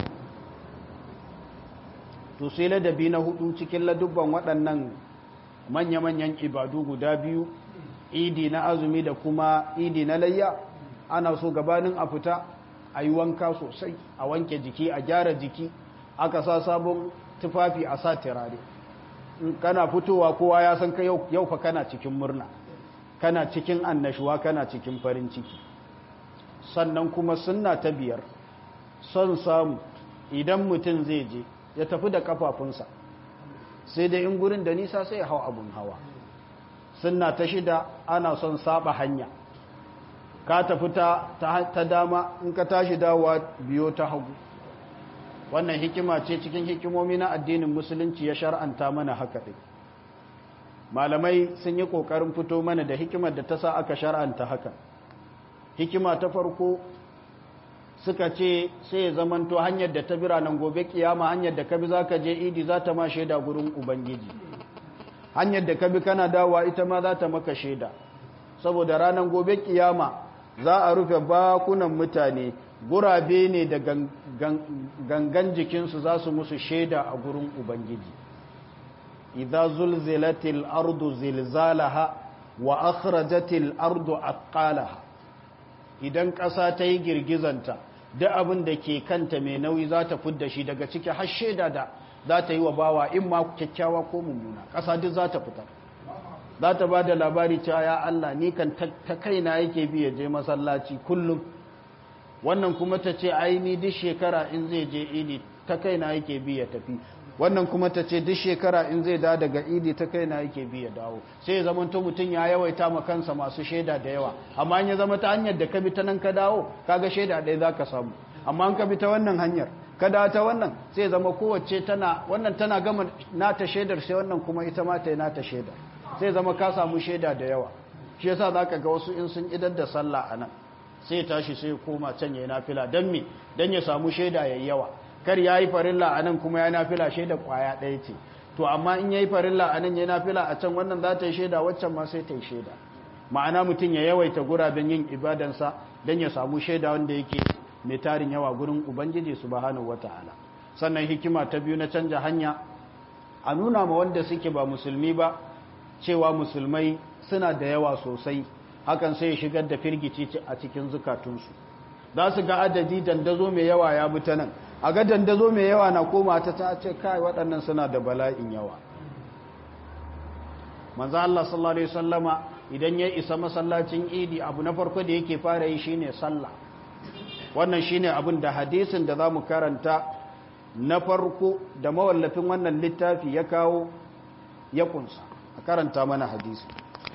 to sai ladabi na hudu cikin ladubban waɗannan manya-manyan ibadu guda biyu idi na azumi da kuma idi na layya ana so gabanin a fita a yi wanka sosai a wanke jiki a gyara jiki aka sa sabon tufafi a sa turare kana fitowa kowa ya san ka yau fa kana cikin murna kana cikin annashuwa kana cikin farin ciki sannan kuma sunna ta biyar son samu idan mutum zai je ya tafi da kafafunsa sai dai in gurin da nisa sai ya hau abun hawa sunna ta shida ana son saba hanya ka tafi ta dama in ka tashi dawowa biyo ta hagu wannan hikima ce cikin hikimomi na addinin musulunci ya shar'anta mana haka ɗin malamai sun yi ƙoƙarin fito mana da hikimar da ta sa aka shar'anta haka hikima ta farko suka ce sai ya zamanto hanyar da ta biranen gobe kiyama hanyar da ka bi za ka je idi za ta ma shaida gurin ubangiji hanyar da ka bi kana dawowa ita ma za ta maka shaida saboda ranar gobe kiyama za a rufe bakunan mutane gurabe ne da gangan jikinsu za su musu shaida a gurin ubangiji idza zulzilatil ardu zilzalaha wa akhrajatil ardu athqalaha idan ƙasa ta yi girgizanta duk abin da ke kanta mai nauyi za ta fidda shi daga ciki har shaida da za ta yi wa bawa in ma kyakkyawa ko mummuna ƙasa duk za ta fitar za ta ba da labari cewa ya Allah ni kan ta kaina yake bi ya je masallaci kullum wannan kuma ta ce aini duk shekara in zai je idi ta kaina yake bi ya tafi wannan kuma ta ce duk shekara in zai da daga idi ta kaina yake bi ya dawo sai ya zama to mutum ya yawaita ma kansa masu shaida da yawa amma in ya zama ta hanyar da ka bi ta nan ka dawo kaga shaida ɗaya za ka samu amma in ka bi ta wannan hanyar ka dawo ta wannan sai ya zama kowace tana wannan tana gama nata shaidar sai wannan kuma ita ma ta yi nata shaidar sai zama ka samu shaida da yawa shi yasa za ka ga wasu in sun idar da sallah a nan sai tashi sai koma can ya yi nafila don me don ya samu shaida ya yawa kar ya yi farilla a nan kuma ya nafila shaida kwaya ɗaya ce to amma in ya yi farilla a nan ya nafila a can wannan za ta yi shaida waccan ma sai ta yi shaida ma'ana mutum ya yawaita guraben yin ibadansa don ya samu shaida wanda yake mai tarin yawa gurin ubangiji subhanahu wata'ala sannan hikima ta biyu na canja hanya a nuna ma wanda suke ba musulmi ba cewa musulmai suna da yawa sosai hakan sai ya shigar da firgici a cikin zukatunsu za su ga adadi dandazo mai yawa ya bi ta nan a ga dandazo mai yawa na koma ta ta ce kai waɗannan suna da bala'in yawa manzo Allah sallallahu alaihi wasallama idan ya isa masallacin idi abu na farko da yake fara yi shine sallah wannan shine abin da hadisin da zamu karanta na farko da mawallafin wannan littafi ya kawo ya kunsa a karanta mana hadisi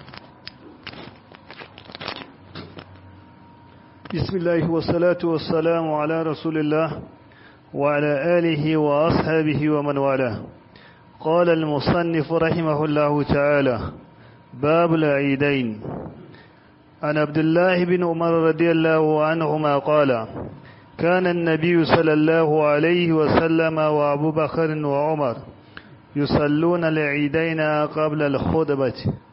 بسم الله والصلاة والسلام على رسول الله وعلى آله وأصحابه ومن والاه قال المصنف رحمه الله تعالى باب العيدين عن عبد الله بن عمر رضي الله عنهما قال كان النبي صلى الله عليه وسلم وأبو بكر وعمر يصلون العيدين قبل الخطبة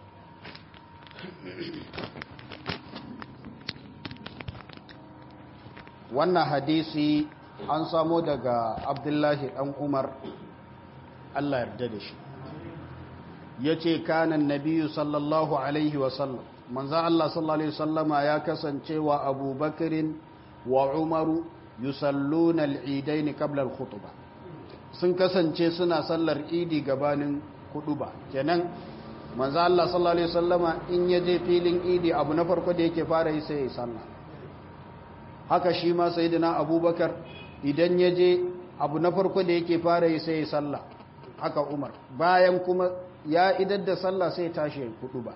wannan hadisi an samo daga abdullahi dan umar allah yarda da shi ya ce kanan nabiyu sallallahu alaihi wasallam manzan allah sallallahu alaihi wasallama ya kasance wa abubakarin wa umaru yusalluna al'idaini qabla al-khutbah sun kasance suna sallar idi gabanin ba kenan manzo Allah sallallahu alaihi wasallama in ya je filin idi abu na farko da yake fara yi sai ya sallah haka shi ma sayyidina abubakar idan ya je abu na farko da yake fara yi sai ya sallah haka umar bayan kuma ya idar da sallah sai tashi ya ba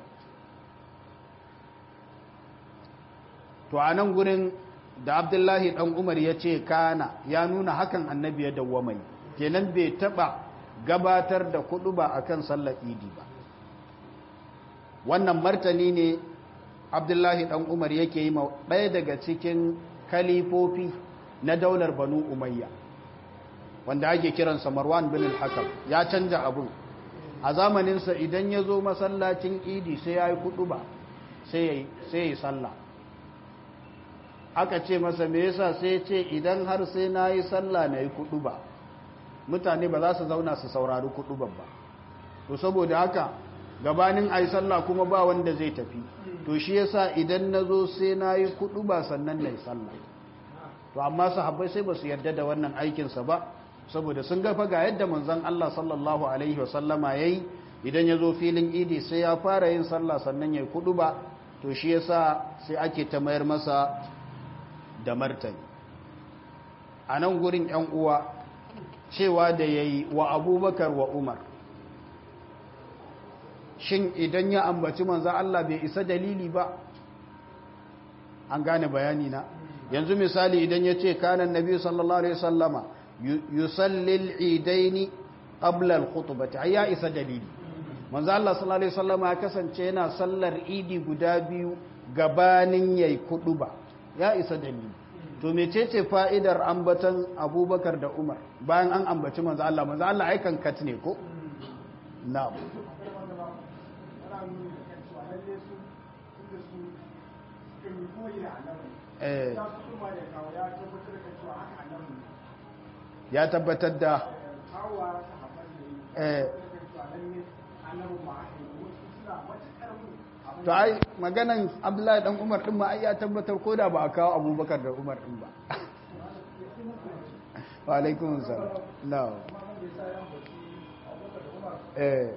to a nan gurin da abdullahi dan umar ya ce kana ya nuna hakan annabi ya dawwamai kenan bai taba gabatar da kudu ba akan sallar idi ba wannan martani ne abdullahi dan umar yake yi ɗaya daga cikin kalifofi na daular banu umayya wanda ake kiransa marwan bin al-hakam ya canja abun a zamaninsa idan ya zo masallacin idi sai ya yi kudu ba sai ya yi sallah aka ce masa me yasa sai ce idan har sai na yi sallah na yi kudu ba mutane ba za su zauna su saurari kudu ba to saboda haka gabanin a yi sallah kuma ba wanda zai tafi to shi yasa idan na zo sai na yi kudu ba sannan na yi sallah to amma sahabbai sai ba su yarda da wannan aikinsa ba saboda sun gafa ga yadda manzon Allah sallallahu alaihi wasallama yayi idan ya zo filin idi sai ya fara yin sallah sannan ya yi kudu ba to shi yasa sai ake ta mayar masa da martani a nan gurin yan uwa cewa da yayi wa abubakar wa umar shin idan ya ambaci manzan Allah bai isa dalili ba an gane bayani na yanzu misali idan ya ce kanan nabi sallallahu alaihi sallama yusallil idaini qabla al-khutbati ai ya isa dalili manzan Allah sallallahu alaihi sallama ya kasance yana sallar idi guda biyu gabanin yayi ba ya isa dalili to mecece fa'idar ambatan abubakar da umar bayan an ambaci manzan Allah manzan Allah aikan kat ne ko na'am ya tabbatar da to ai maganan abdullahi dan umar din ma ai ya tabbatar ko da ba a kawo abubakar da umar din ba wa alaikun salam no eh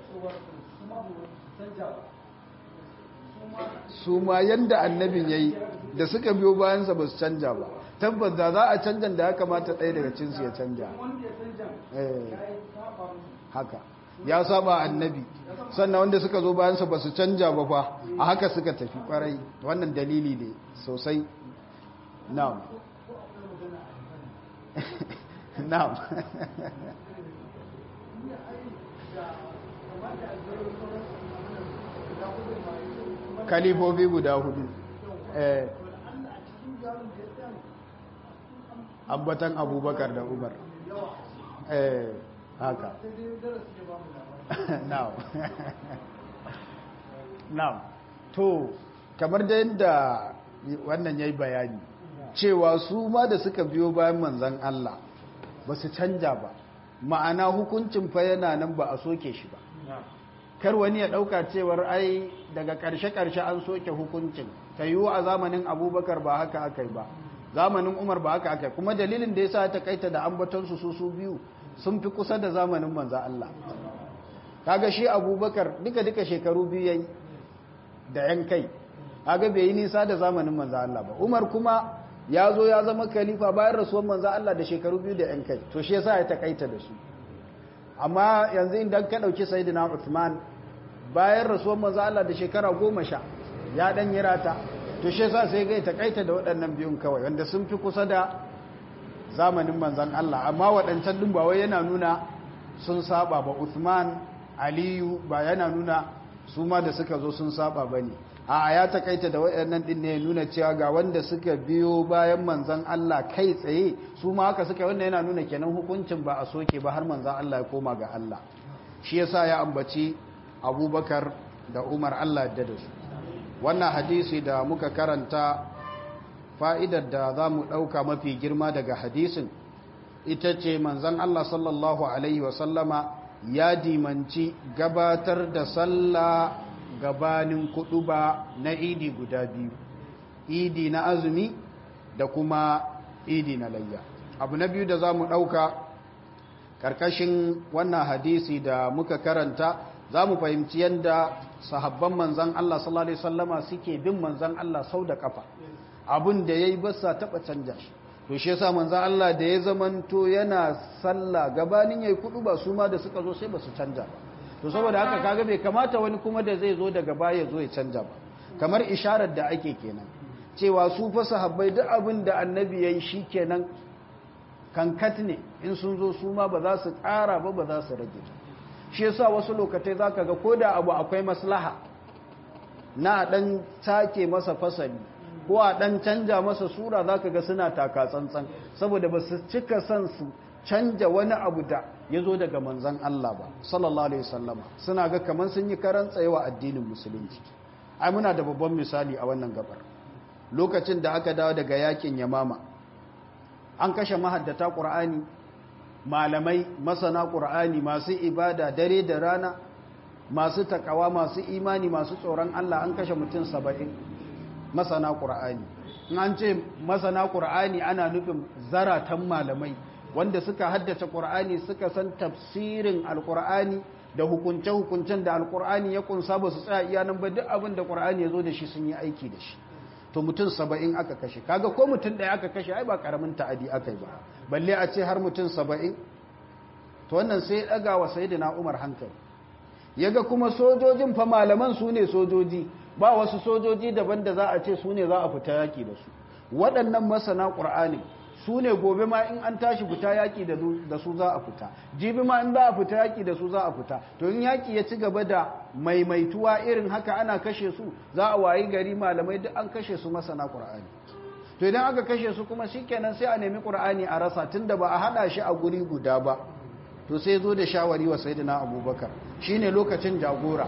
su ma yanda annabin yayi da suka biyo bayansa ba su canja ba tabbas da za a canja da ya kamata ɗaya daga cinsu ya canja haka ya saba annabi sannan wanda suka zo bayansa ba su canja ba fa a haka suka tafi kwarai wannan dalili ne sosai na'am na'am kalifofi guda hudu eh ambatan abubakar da umar eh haka now now to kamar da yadda wannan yayi bayani cewa su ma da suka biyo bayan manzan Allah ba su canja ba ma'ana hukuncin fa yana nan ba a soke shi ba kar wani ya ɗauka cewar ai daga ƙarshe-ƙarshe an soke hukuncin ta yiwu a zamanin abubakar ba haka aka yi ba zamanin umar ba haka aka yi kuma dalilin da ya sa ta kaita da ambatonsu su su biyu sun fi kusa da zamanin manza Allah kaga shi abubakar duka-duka shekaru biyu yayi da yan kai kaga bai yi nisa da zamanin manza Allah ba umar kuma ya zo ya zama khalifa bayan rasuwar manza Allah da shekaru biyu da yan kai to shi yasa ya takaita da su amma yanzu idan ka dauki sayyidina Uthman bayan rasuwar manzo Allah da shekara goma sha ya dan yi rata to shi yasa sai ga takaita da waɗannan biyun kawai wanda sun fi kusa da zamanin manzon Allah amma waɗancan din ba wai yana nuna sun saba ba Uthman Aliyu ba yana nuna su ma da suka zo sun saba bane a ya takaita da waɗannan din ne nuna cewa ga wanda suka biyo bayan manzon Allah kai tsaye su ma haka suka wanda yana nuna kenan hukuncin ba a soke ba har manzon Allah ya koma ga Allah shi yasa ya ambaci abubakar da umar allah da da su wannan hadisi da muka karanta fa'idar da za mu ɗauka mafi girma daga hadisin ita ce manzan allah sallallahu alaihi wasallama ya dimanci gabatar da sallah gabanin kudu ba na idi guda biyu idi na azumi da kuma idi na layya abu na biyu da za mu ɗauka ƙarƙashin wannan hadisi da muka karanta za mu fahimci yadda sahabban manzan Allah sallallahu Alaihi wasallama suke bin manzan Allah sau da kafa abin da ya yi basa taɓa canja shi to shi yasa manzan Allah da ya zamanto yana sallah gabanin ya yi kudu ba su ma da suka zo sai ba su canja ba to saboda haka kaga bai kamata wani kuma da zai zo daga baya zo ya canja ba kamar isharar da ake kenan cewa su fa sahabbai duk abin da annabi ya yi shi kenan kankat ne in sun zo su ma ba za su ƙara ba ba za su rage ba shi yasa wasu lokatai zaka ga koda abu akwai maslaha na dan take masa fasali ko a dan canja masa sura zaka ga suna taka tsantsan saboda ba su cika son su canja wani abu da ya zo daga manzan Allah ba sallallahu alaihi wasallama suna ga kamar sun yi karan tsayewa addinin musulunci ai muna da babban misali a wannan gabar lokacin da aka dawo daga yakin yamama an kashe mahaddata qur'ani malamai masana qur'ani masu ibada dare da rana masu takawa masu imani masu tsoron Allah an kashe mutum saba'in masana qur'ani in an ce masana qur'ani ana nufin zaratan malamai wanda suka haddace ƙur'ani suka san tafsirin alƙur'ani da hukunce-hukuncen da alƙur'ani ya kunsa ba su tsaya iya nan ba duk abin da ƙur'ani ya zo da shi sun yi aiki da shi to mutum saba'in aka kashe kaga ko mutum ɗaya aka kashe ai ba ƙaramin ta'adi aka yi ba balle a ce har mutum saba'in to wannan sai ya ɗaga wa sayidina umar hankali ya ga kuma sojojin fa malaman su ne sojoji ba wasu sojoji daban da za a ce su ne za a fita yaƙi da su waɗannan masana ƙur'ani su ne gobe ma in an tashi fita yaƙi da su za a fita jibi ma in za a fita yaƙi da su za a fita to in yaƙi ya ci gaba da maimaituwa irin haka ana kashe su za a wayi gari malamai duk an kashe su masana ƙur'ani to idan aka kashe su kuma shikenan sai a nemi ƙur'ani a rasa tunda ba a haɗa shi a guri guda ba to sai zo da shawari wa sayyidina abubakar shine lokacin jagora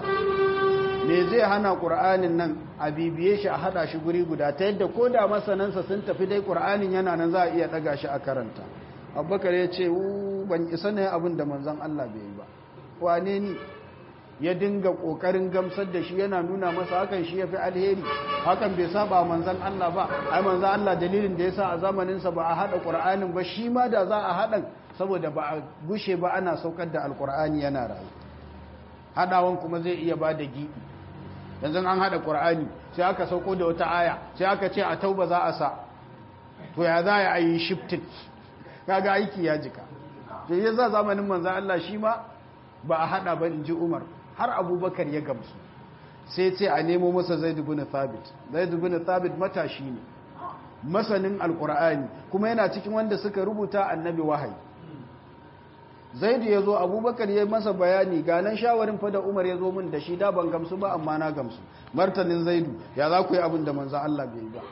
me zai hana ƙur'anin nan a bibiye shi a haɗa shi guri guda ta yadda ko da masanansa sun tafi dai ƙur'anin yana nan za a iya ɗaga shi a karanta abubakar ya ce ban isa ne abin da manzan Allah bai yi ba wane ni ya dinga ƙoƙarin gamsar da shi yana nuna masa hakan shi ya fi alheri hakan bai saba manzan Allah ba ai manzan Allah dalilin da ya sa a zamaninsa ba a haɗa ƙur'anin ba shi ma da za a haɗa saboda ba a gushe ba ana saukar da alƙur'ani yana rayu haɗawan kuma zai iya ba da giɓi yanzu an haɗa ƙur'ani sai aka sauko da wata aya sai aka ce a tauba za a sa to ya za a yi shifted kaga aiki ya jika to yi za zamanin manzan Allah shi ma ba a haɗa ba in ji umar har abubakar ya gamsu sai ce a nemo masa zai dubu na thabit zai dubu na thabit matashi ne masanin alƙur'ani kuma yana cikin wanda suka rubuta annabi wahayi zaidu ya zo abubakar ya masa bayani ganan shawarin fada umar ya zo min da shi da ban gamsu ba amma na gamsu martanin zaidu ya za ku yi abin da manzan Allah bai ba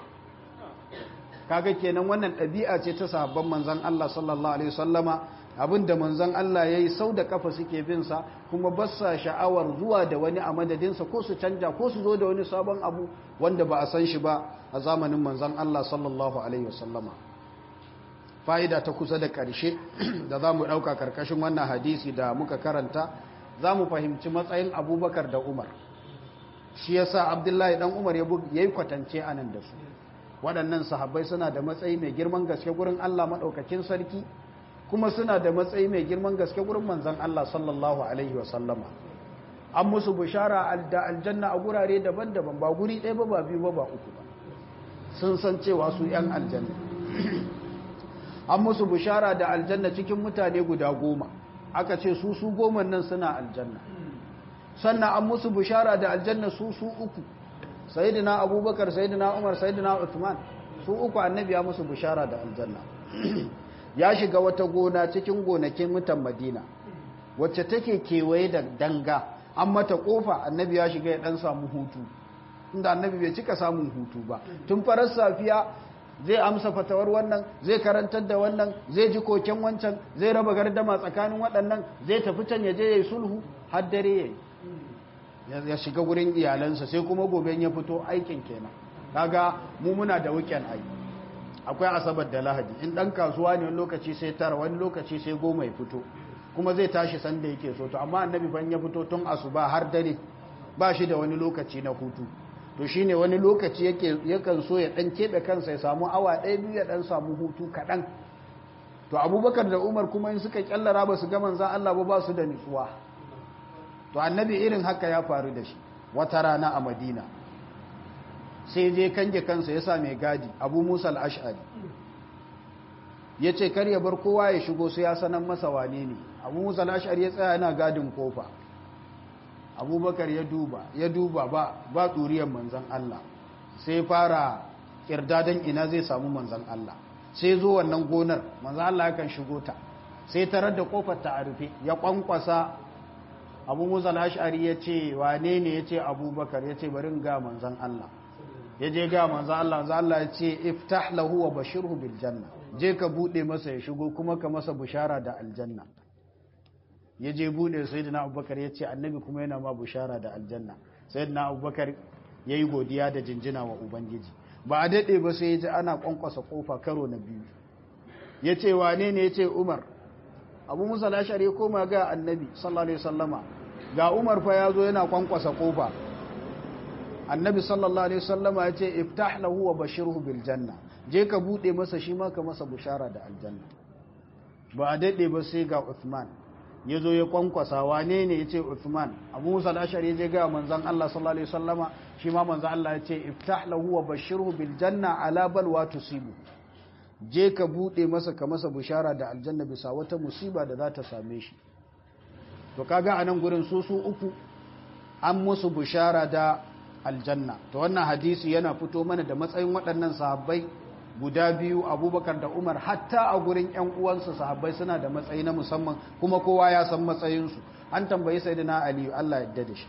kaga kenan wannan ɗabi'a ce ta sahabban manzan Allah sallallahu alaihi wasallama abin da manzan Allah ya yi sau da kafa suke bin sa kuma ba sa sha'awar zuwa da wani a madadinsa ko su canja ko su zo da wani sabon abu wanda ba a san shi ba a zamanin manzan Allah sallallahu alaihi wasallama fa'ida ta kusa da ƙarshe da za mu ɗauka ƙarƙashin wannan hadisi da muka karanta za mu fahimci matsayin abubakar da umar shi ya sa abdullahi ɗan umar ya yi kwatance a nan da su waɗannan sahabbai suna da matsayi mai girman gaske gurin allah maɗaukakin sarki kuma suna da matsayi mai girman gaske gurin manzan allah sallallahu alaihi wasallama an musu bishara da aljanna a gurare daban-daban ba guri ɗaya ba ba biyu ba ba uku ba sun san cewa su 'yan aljanna an musu bishara da aljanna cikin mutane guda goma aka ce su su goma nan suna aljanna sannan an musu bishara da aljanna su su uku sayidina abubakar sayidina umar sayidina uthman su uku annabi ya musu bishara da aljanna ya shiga wata gona cikin gonakin mutan madina wacce take kewaye da danga an mata kofa annabi ya shiga ya dan samu hutu inda annabi bai cika samun hutu ba tun farar safiya zai amsa fatawar wannan zai karantar da wannan zai ji koken wancan zai raba gardama tsakanin waɗannan zai tafi can ya je ya yi sulhu har dare ya yi ya shiga gurin iyalansa sai kuma gobe ya fito aikin kenan kaga mu muna da weekend ai akwai asabar da lahadi in dan kasuwa ne wani lokaci sai tara wani lokaci sai goma ya fito kuma zai tashi sanda yake so to amma annabi ban ya fito tun asuba har dare ba shi da wani lokaci na hutu to shine wani lokaci yake yakan so ya dan kebe kansa ya samu awa ɗaya biyu ya dan samu hutu kaɗan to abubakar da umar kuma in suka kyallara ba su ga manzan Allah ba ba su da nutsuwa to annabi irin haka ya faru da shi wata rana a madina sai je kange kansa ya sa mai gadi abu musa al'ash'ari ya ce kar ya bar kowa ya shigo sai ya sanan masa wane ne abu musa al'ash'ari ya tsaya yana gadin kofa abubakar ya duba ya duba ba ba ɗuriyar manzan Allah sai fara ƙirdadan ina zai samu manzan Allah sai zo wannan gonar manzan Allah yakan shigo ta sai tarar da kofar ta a rufe ya kwankwasa abu musa al'ash'ari ya ce wane ne ya ce abubakar ya ce bari ga manzan Allah ya je ga manzan Allah manzan Allah ya ce iftah lahu wa bashirhu bil janna je ka buɗe masa ya shigo kuma ka masa bushara da aljanna ya je buɗe sayyidina abubakar ya ce annabi kuma yana ma bushara da aljanna sayyidina abubakar ya yi godiya da jinjina wa ubangiji ba a daɗe ba sai ya ji ana ƙwanƙwasa ƙofa karo na biyu ya ce wane ne ya ce umar abu musa lashari koma ga annabi sallallahu alaihi sallama ga umar fa ya zo yana ƙwanƙwasa ƙofa annabi sallallahu alaihi sallama ya ce iftah lahu wa bashirhu bil janna je ka buɗe masa shi ma ka masa bushara da aljanna ba a daɗe ba sai ga uthman ya zo ya kwankwasa wane ne ya ce Uthman abu musa al'ashari ya je ga manzan Allah sallallahu Alaihi wasallama shi ma manzan Allah ya ce iftah lahu wa bashirhu bil janna ala balwa tusibu je ka bude masa ka masa bishara da aljanna bisa wata musiba da za ta same shi to kaga a nan gurin su su uku an musu bishara da aljanna to wannan hadisi yana fito mana da matsayin waɗannan sahabbai guda biyu abubakar da umar hatta a gurin 'yan uwansu sahabbai suna da matsayi na musamman kuma kowa ya san matsayinsu an tambayi sai da na aliyu allah yadda da shi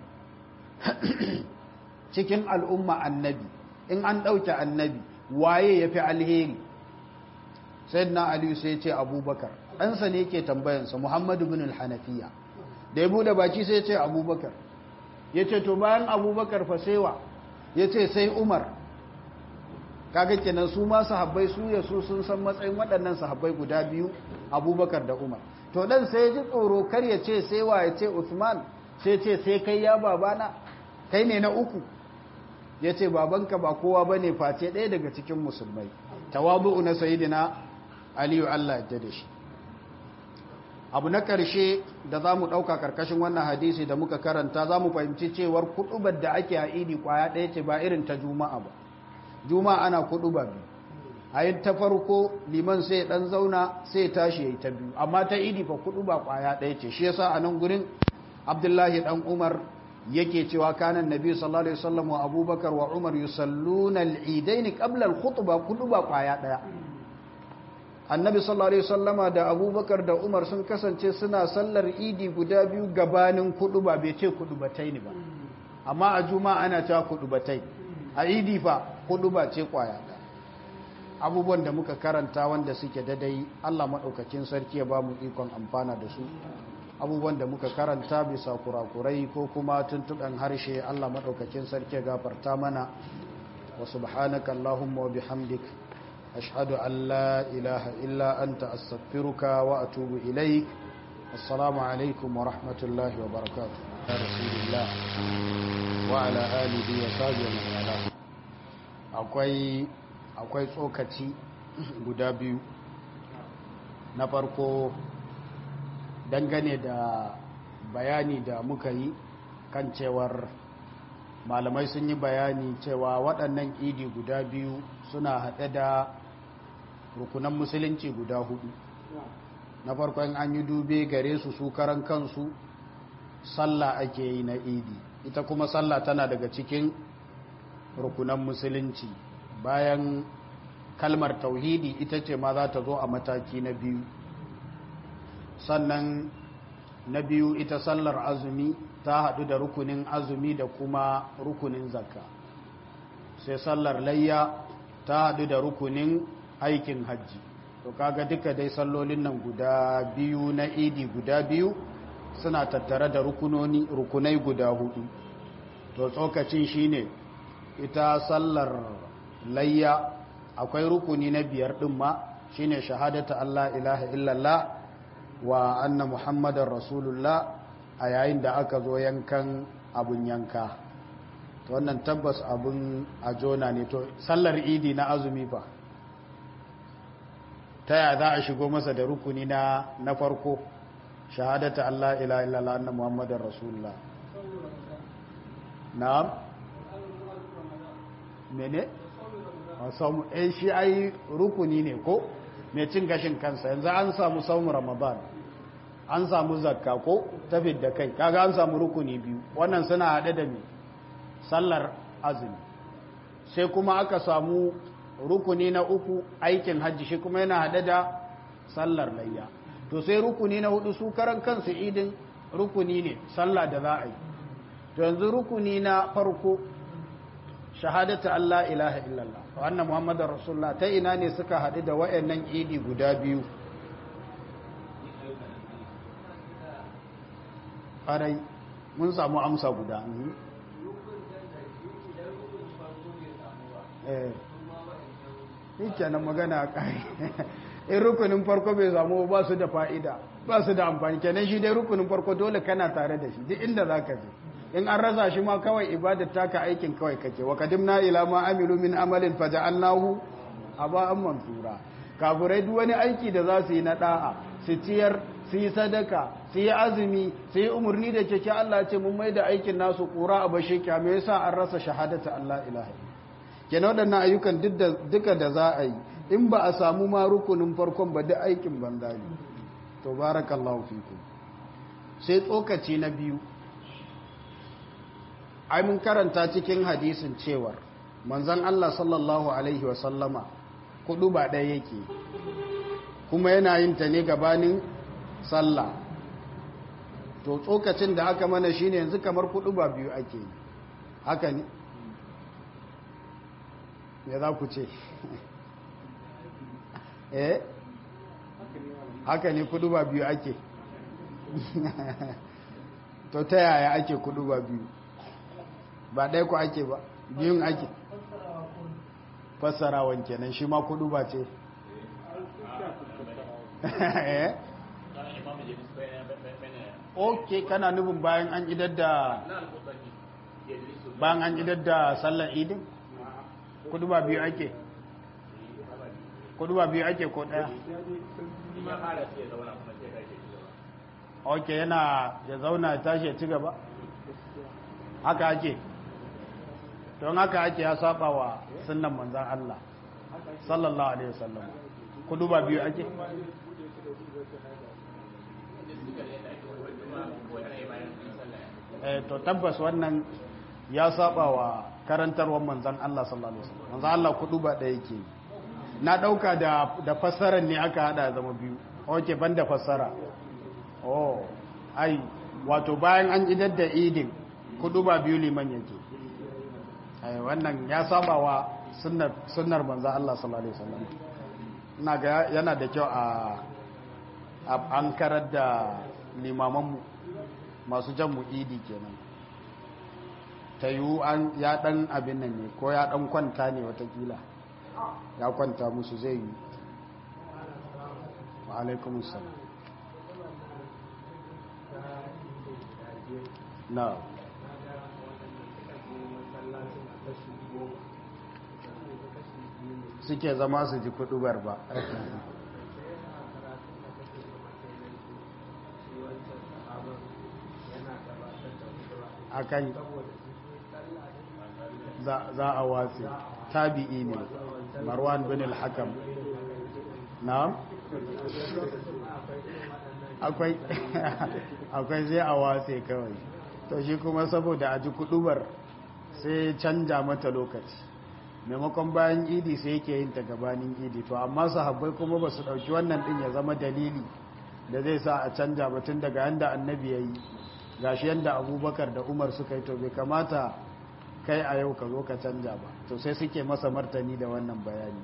cikin al'umma annabi in an ɗauke annabi waye ya fi alheri sai na aliyu sai ce abubakar ɗansa ne ke tambayansa muhammadu bin hanafiya da ya buɗe baki sai ce abubakar ya ce to bayan abubakar fasewa ya ce sai umar kaga kenan su ma sahabbai su ya su sun san matsayin waɗannan sahabbai guda biyu abubakar da umar to dan sai ji tsoro kar ya ce sai wa ya ce usman sai ce sai kai ya babana kai ne na uku ya ce babanka ba kowa ba ne face ɗaya daga cikin musulmai tawabu'u na sayidina aliyu allah ya da shi abu na ƙarshe da za mu ɗauka ƙarƙashin wannan hadisi da muka karanta za mu fahimci cewar kuɗubar da ake a idi ƙwaya ɗaya ce ba irin ta juma'a ba juma'a ana kudu ba biyu a yi ta farko liman sai dan zauna sai tashi ya yi ta biyu amma ta idi fa kudu ba kwaya ɗaya ce shi yasa a nan gurin abdullahi dan umar yake cewa kanan nabi sallallahu alaihi wasallam wa abubakar wa umar yusalluna al-idaini qabla al-khutbah kudu ba kwaya ɗaya annabi sallallahu alaihi wasallama da abubakar da umar sun kasance suna sallar idi guda biyu gabanin kudu ba bai ce kudu batai ne ba amma a juma'a ana cewa kudu batai a idi fa hudu ba ce kwaya abubuwan da muka karanta wanda suke dadai Allah maɗaukakin sarki ya ba mu ikon amfana da su abubuwan da muka karanta bisa kurakurai ko kuma tuntuɓen harshe Allah maɗaukakin sarki ya gafarta mana wa subhanaka Allahumma wa bihamdik ashhadu an la ilaha illa anta astaghfiruka wa atubu ilaik assalamu alaikum wa rahmatullahi wa barakatuh ya rasulillah wa ala alihi wa sahbihi wa ala akwai akwai tsokaci guda biyu na farko dangane da bayani da muka yi kan cewar malamai sun yi bayani cewa waɗannan idi guda biyu suna haɗe da rukunan musulunci guda hudu na farkon an yi dube gare su su karan kansu sallah ake yi na idi ita kuma sallah tana daga cikin rukunan musulunci bayan kalmar tauhidi ita ce ma za ta zo a mataki na biyu sannan na biyu ita sallar azumi ta haɗu da rukunin azumi da kuma rukunin zakka sai sallar layya ta haɗu da rukunin aikin hajji to kaga duka dai sallolin nan guda biyu na idi guda biyu suna tattare da rukunoni rukunai guda hudu to tsokacin shine ita sallar layya akwai rukuni na biyar din ma shine shahadata Allah ilaha illallah wa anna muhammadar rasulullah a yayin da aka zo yankan abun yanka to wannan tabbas abun a jona ne to sallar idi na azumi fa ta ya za a shigo masa da rukuni na na farko shahadata Allah ilaha illallah anna muhammadar rasulullah na'am mene samu eh shi ai rukuni ne ko mai cin gashin kansa yanzu an samu saumu ramadan an samu zakka ko tafid da kai kaga an samu rukuni biyu wannan suna haɗe da me sallar azumi sai kuma aka samu rukuni na uku aikin hajji shi kuma yana haɗe da sallar layya to sai rukuni na hudu su karan kansu idin rukuni ne sallah da za a yi to yanzu rukuni na farko shahadatu Allah ilaha illallah wa anna muhammadar rasulullah ta ina ne suka haɗu da wayannan idi guda biyu ƙarai mun samu amsa guda eh kenan magana ƙari in rukunin farko bai samu ba su da fa'ida ba su da amfani kenan shi dai rukunin farko dole kana tare da shi duk inda za ka je in an rasa shi ma kawai ibadar taka aikin kawai kake wa kadimna ila ma amilu min amalin faja'alnahu aba'an mansura kafirai duk wani aiki da za su yi na da'a su ciyar su yi sadaka su yi azumi su yi umarni da keke Allah ce mun mai da aikin nasu kura a bashe kya me yasa an rasa shahadata Allah ilaha kenan waɗannan ayyukan duka da za a yi in ba a samu ma rukunin farkon ba duk aikin banza ne to barakallahu fikum sai tsokaci na biyu ai mun karanta cikin hadisin cewar manzon Allah sallallahu alaihi wa sallama kudu ba ɗaya yake kuma yana yin ta ne gabanin sallah to tsokacin da aka mana shine yanzu kamar kudu ba biyu ake yi haka ne me za ku ce eh haka ne kudu ba biyu ake to ta yaya ake kudu ba biyu ba ɗaya ku ake ba biyun ake fassarawan kenan shi ma kudu ba ce ok kana nufin bayan an idar da bayan an idar da sallar idin kudu ba biyu ake kudu ba biyu ake ko ɗaya ok yana ya zauna ya tashi ya ci gaba haka ake don haka ake ya saba wa sunan manzan Allah sallallahu alaihi wasallam kudu ba biyu ake eh to tabbas wannan ya saba wa karantarwar manzan Allah sallallahu alaihi wasallam manzan Allah kudu ba da yake na dauka da da fassarar ne aka hada zama biyu okay banda fassara oh ai wato bayan an idar da idin kudu ba biyu liman yake ai wannan ya saba wa sunnar sunnar manzo Allah sallallahu alaihi wasallam ina ga yana da kyau a an karar da limaman mu masu jan mu idi kenan ta yiwu an ya dan abin nan ne ko ya dan kwanta ne watakila ya kwanta musu zai yi wa alaikumussalam na suke zama su ji kudubar ba akan za a watsi tabi'i ne marwan bin al-hakam na'am akwai akwai zai a watse kawai to shi kuma saboda a ji kudubar sai canja mata lokaci maimakon bayan idi sai yake yin ta gabanin idi to amma sahabbai kuma ba su ɗauki wannan ɗin ya zama dalili da zai sa a canja batun daga yanda annabi ya yi gashi yanda abubakar da umar suka yi to bai kamata kai a yau ka zo ka canja ba to sai suke masa martani da wannan bayani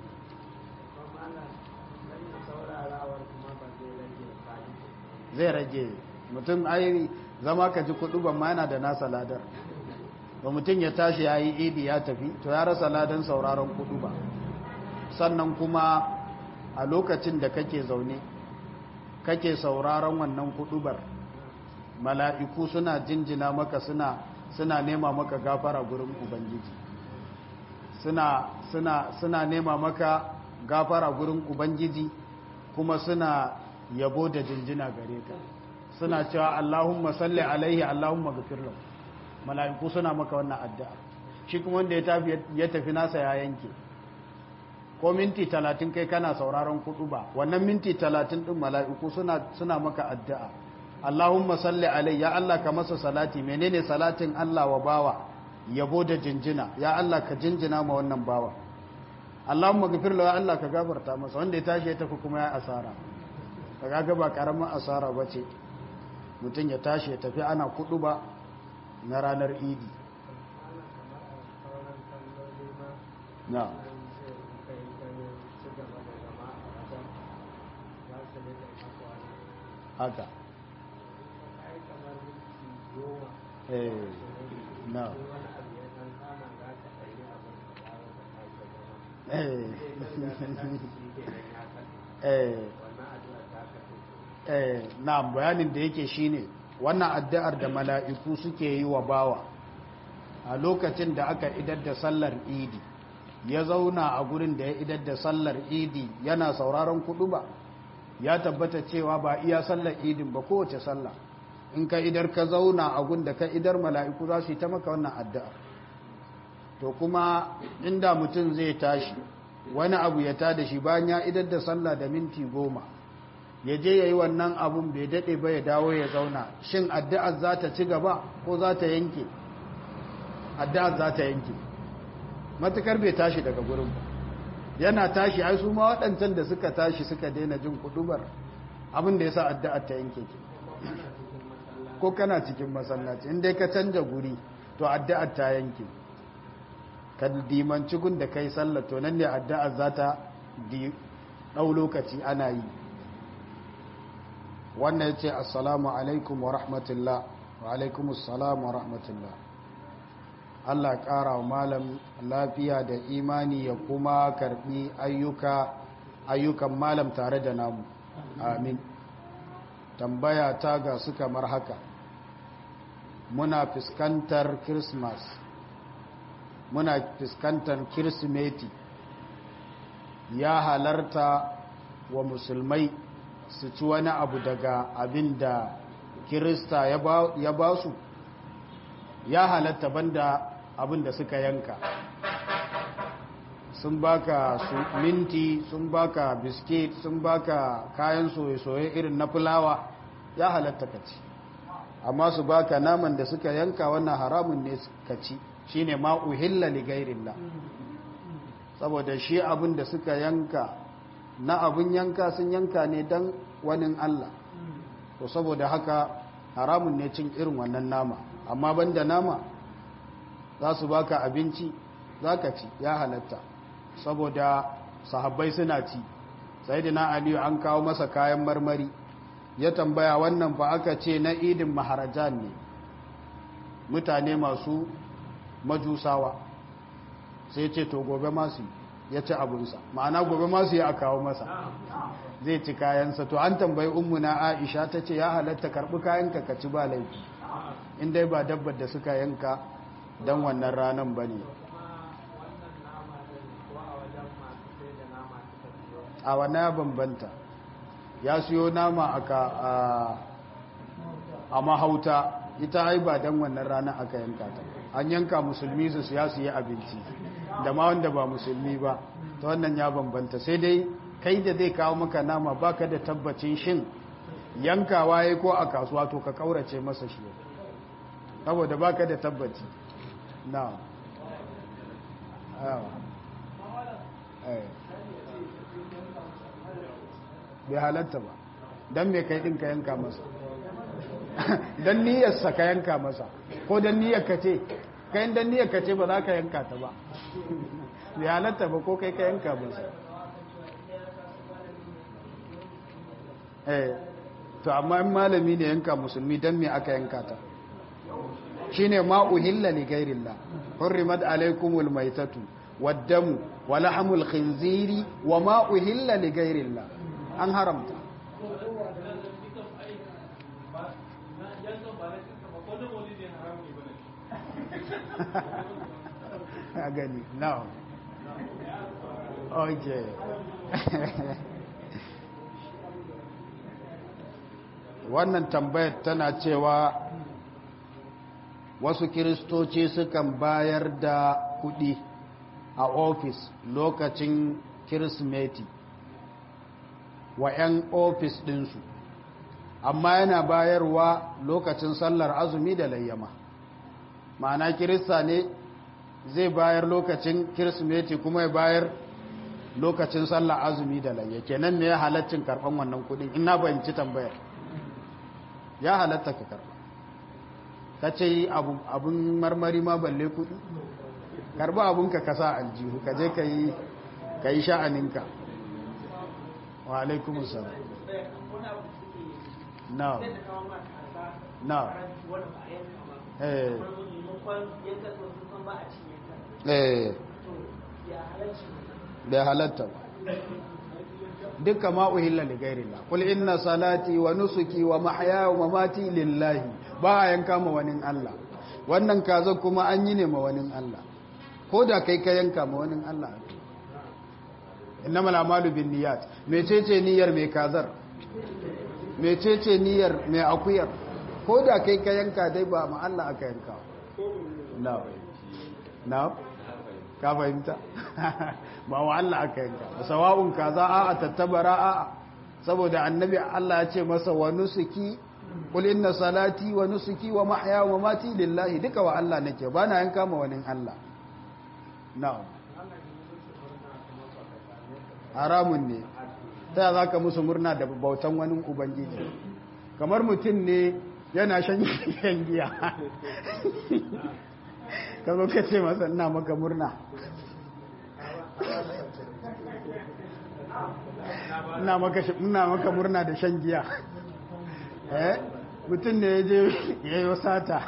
zai rage mutum ai zama ka ji kudu ban ma yana da nasa ladar ba mutum ya tashi ya yi idi ya tafi to ya rasa ladan sauraron kudu ba sannan kuma a lokacin da kake zaune kake sauraron wannan kudubar mala'iku suna jinjina maka suna suna nema maka gafara gurin ubangiji suna suna suna nema maka gafara gurin ubangiji kuma suna yabo da jinjina gare ka suna cewa Allahumma salli alaihi Allahumma ghafir lahu mala'iku suna maka wannan addu'a shi kuma wanda ya tafi ya tafi nasa ya yanke ko minti 30 kai kana sauraron kudu ba wannan minti 30 din mala'iku suna suna maka addu'a Allahumma salli alaihi ya Allah ka masa salati menene salatin Allah wa bawa yabo da jinjina ya Allah ka jinjina ma wannan bawa Allahumma ghafir lahu ya Allah ka gafarta masa wanda ya tashi ya tafi kuma ya asara kaga ba karamin asara bace mutum ya tashi ya tafi ana kudu ba na ranar idi na haka eh na eh eh eh na bayanin da yake shine wannan addu'ar da mala'iku suke yi wa bawa a lokacin da aka idar da sallar idi ya zauna a gurin da ya idar da sallar idi yana sauraron kudu ba ya tabbata cewa ba iya sallar idin ba kowace sallah in ka idar ka zauna a gun da ka idar mala'iku za su yi ta maka wannan addu'ar to kuma inda mutum zai tashi wani abu ya tada shi bayan ya idar da sallah da minti goma ya je ya yi wannan abun bai daɗe ba ya dawo ya zauna shin addu'ar za ta ci gaba ko za ta yanke addu'ar za ta yanke matukar bai tashi daga gurin ba yana tashi ai su ma waɗancan da suka tashi suka daina jin kudubar abin da ya sa addu'ar ta yanke ke ko kana cikin masallaci in dai ka canja guri to addu'ar ta yanke ka dimanci gun da kai sallah to nan ne addu'ar za ta ɗau lokaci ana yi wannan ya ce assalamu alaikum wa rahmatullah wa alaikum assalamu wa rahmatullah Allah ƙara wa malam lafiya da imani ya kuma karɓi ayyuka ayyukan malam tare da namu amin tambaya ta ga su kamar haka muna fuskantar christmas muna fuskantar kirsimeti ya halarta wa musulmai su ci wani abu daga abin da kirista ya ba su ya halatta banda abin da suka yanka sun baka su minti sun baka biskit sun baka kayan soye-soye irin na fulawa ya halatta ka ci amma su baka naman da suka yanka wannan haramun ne ka ci shine ma uhilla li gairillah saboda shi abin da suka yanka na abin yanka sun yanka ne dan wani Allah to saboda haka haramun ne cin irin wannan nama amma banda nama za su baka abinci za ka ci ya halatta saboda sahabbai suna ci sai da na aliyu an kawo masa kayan marmari ya tambaya wannan ba aka ce na idin maharajan ne mutane masu majusawa sai ce to gobe masu ya ci abunsa ma'ana gobe masu ya kawo masa zai ci kayansa to an tambayi ummuna aisha ta ce ya halatta karbi kayanka ka ci ba laifi in dai ba dabbar da suka yanka don wannan ranar ba ne a wannan ya bambanta ya siyo nama a mahauta ita ai ba don wannan ranar aka yanka ta an yanka musulmi su siya su yi abinci da ma wanda ba musulmi ba ta wannan ya bambanta sai dai kai da zai kawo maka nama baka da tabbacin shin yankawa ya ko a kasuwa to ka kaurace masa shi saboda baka da tabbaci na bai halatta ba don mai kai ɗin ka yanka masa don niyyarsa ka yanka masa ko don niyyar ka ce kayan don niyyar ka ce ba za ka yanka ta ba bai halatta ba ko kai ka yanka masa eh to amma in malami ne yanka musulmi don me aka yanka ta shine ma uhilla li ghairillah hurrimat alaykumul maytatu wad-damu wa lahmul khinziri wa ma uhilla li ghairillah an haramta a gani now okay wannan tambayar tana cewa wasu kiristoci sukan bayar da kudi a ofis lokacin kirismeti wa 'yan ofis ɗinsu amma yana bayarwa lokacin sallar azumi da layyama ma'ana kirista ne zai bayar lokacin kirismeti kuma ya bayar lokacin sallar azumi da layya kenan ne ya halaccin karɓan wannan kudin ina bayanci tambayar ya halatta ka karɓa ka ce abin marmari ma balle kudi karba abunka ka sa aljihu ka je ka yi ka yi sha'aninka wa alaikumus salam na na eh eh bai halatta ba duka ma uhilla li ghairillah qul inna salati wa nusuki wa mahyaya wa mamati lillahi ba a yanka ma wani Allah wannan kaza kuma an yi ne ma wani Allah ko da kai ka yanka ma wani Allah innamal a'malu binniyat mecece niyyar mai kazar mecece niyyar mai akuyar ko da kai ka yanka dai ba ma Allah aka yanka na na ka fahimta ba wa Allah aka yanka sawa'un kaza a'a tattabara a'a saboda annabi Allah ya ce masa wa nusuki qul inna salati wa nusuki wa mahya wa mati lillahi duka wa Allah nake ba na yanka ma wani Allah na'am haramun ne ta za ka musu murna da bautan wani ubangiji kamar mutum ne yana shan giya ka zo ka ce masa ina maka murna ina maka murna da shan giya eh mutum ne ya je ya yi sata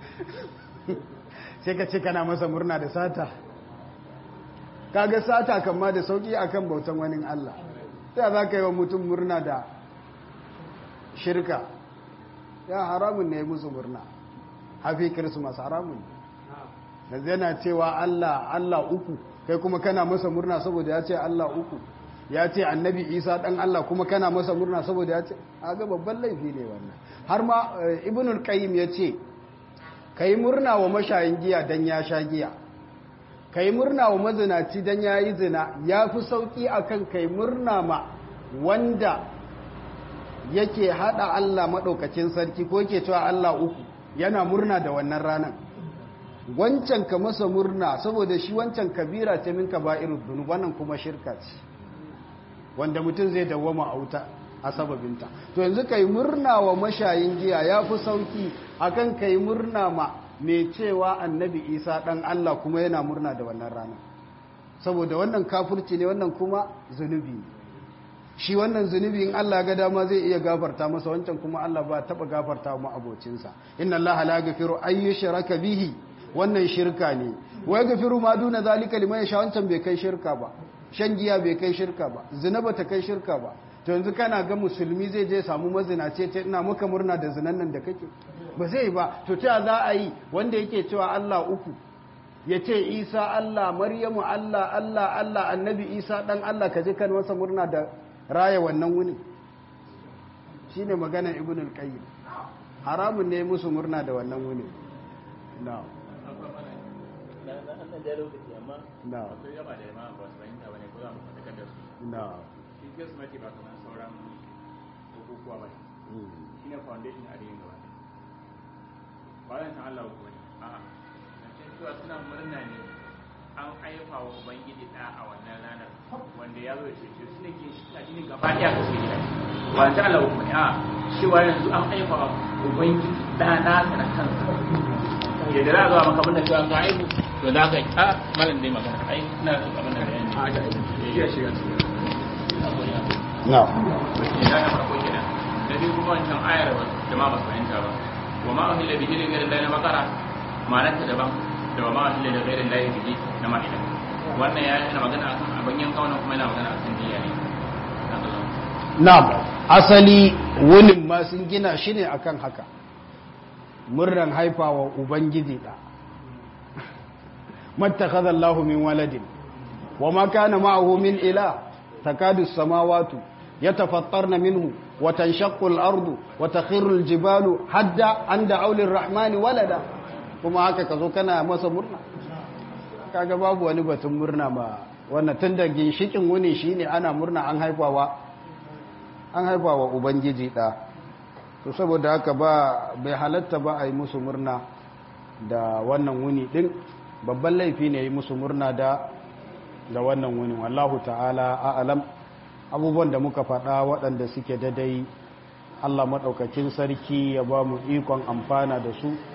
sai ka ce kana masa murna da sata kaga sata kama da sauki akan bautan wani Allah ta za ka yi wa mutum murna da shirka ya haramun ne musu murna hafi kirsimas haramun ne yana cewa Allah Allah uku kai kuma kana masa murna saboda ya ce Allah uku ya ce annabi isa dan Allah kuma kana masa murna saboda ya ce aga babban laifi ne wannan har ma ibnul qayyim ya ce kai murna wa mashayin giya dan ya sha giya kai murna wa mazinaci dan ya yi zina ya fi sauki akan kai murna ma wanda yake hada Allah madaukakin sarki ko yake cewa Allah uku yana murna da wannan ranar wancan ka masa murna saboda shi wancan kabira ce min kaba'irud dunub wannan kuma shirka ce wanda mutum zai dawwama a wuta a sababinta to yanzu kai murna wa mashayin giya ya fi sauki akan kai murna ma mai cewa annabi isa dan Allah kuma yana murna da wannan rana saboda wannan kafurci ne wannan kuma zunubi ne shi wannan zunubi in Allah ga dama zai iya gafarta masa wancan kuma Allah ba taba gafarta mu abocinsa inna Allah la yaghfiru ay yushraka bihi wannan shirka ne wa yaghfiru ma duna zalika liman yasha wancan bai kai shirka ba shan giya bai kai shirka ba zina ba ta kai shirka ba to yanzu kana ga musulmi zai je samu mazinace ce ina maka murna da zinan nan da kake ba zai ba to ta za a yi wanda yake cewa Allah uku ya ce Isa Allah Maryamu Allah Allah Allah annabi Isa dan Allah ka je kan wasa murna da raya wannan wuni shine magana ibn al-qayyim haramun ne musu murna da wannan wuni na'am na'am na'am Kirsimeti ba kamar sauran bukukuwa ba shi ne foundation a yin gaba bayan san Allah ko ne a'a zancen cewa suna murna ne an aifa wa ubangiji ɗa a wannan ranar wanda ya zo da cece su ne ke shi addinin gaba ɗaya ka su gida ba ta Allah ko ne a'a cewa yanzu an aifa wa ubangiji ɗa nasa na kansa yadda za a zo a maka abin da cewa ka aihu to za ka yi a malam dai magana ai ina abin da bayani a ta aihu ya shiga cikin na'am da na farko kenan da biyu kuma wancan ayar ba jama'a ba su fahimta ba wa ma ahilla bihi li ghayri allahi bakara ma'anar ta daban da wa ma ahilla li ghayri allahi bihi na ma'ida wannan ya yana magana akan abin yanka wannan kuma yana magana akan niyya ne na'am asali wunin ma sun gina shi ne akan haka murnan haifawa ubangiji da mattakhadha Allahu min waladin wa ma kana ma'ahu min ila takadu as-samawati yatafattarna minhu wa tanshaqqu al-ardu wa takhiru al-jibalu hadda an da'u lir-rahmani walada kuma haka kazo kana masa murna kaga babu wani batun murna ba wannan tunda ginshikin wuni shine ana murna an haifawa an haifawa ubangiji da to saboda haka ba bai halatta ba a yi musu murna da wannan wuni din babban laifi ne yi musu murna da da wannan wuni wallahu ta'ala a'lam abubuwan da muka faɗa waɗanda suke dadai Allah maɗaukakin sarki ya ba mu ikon amfana da su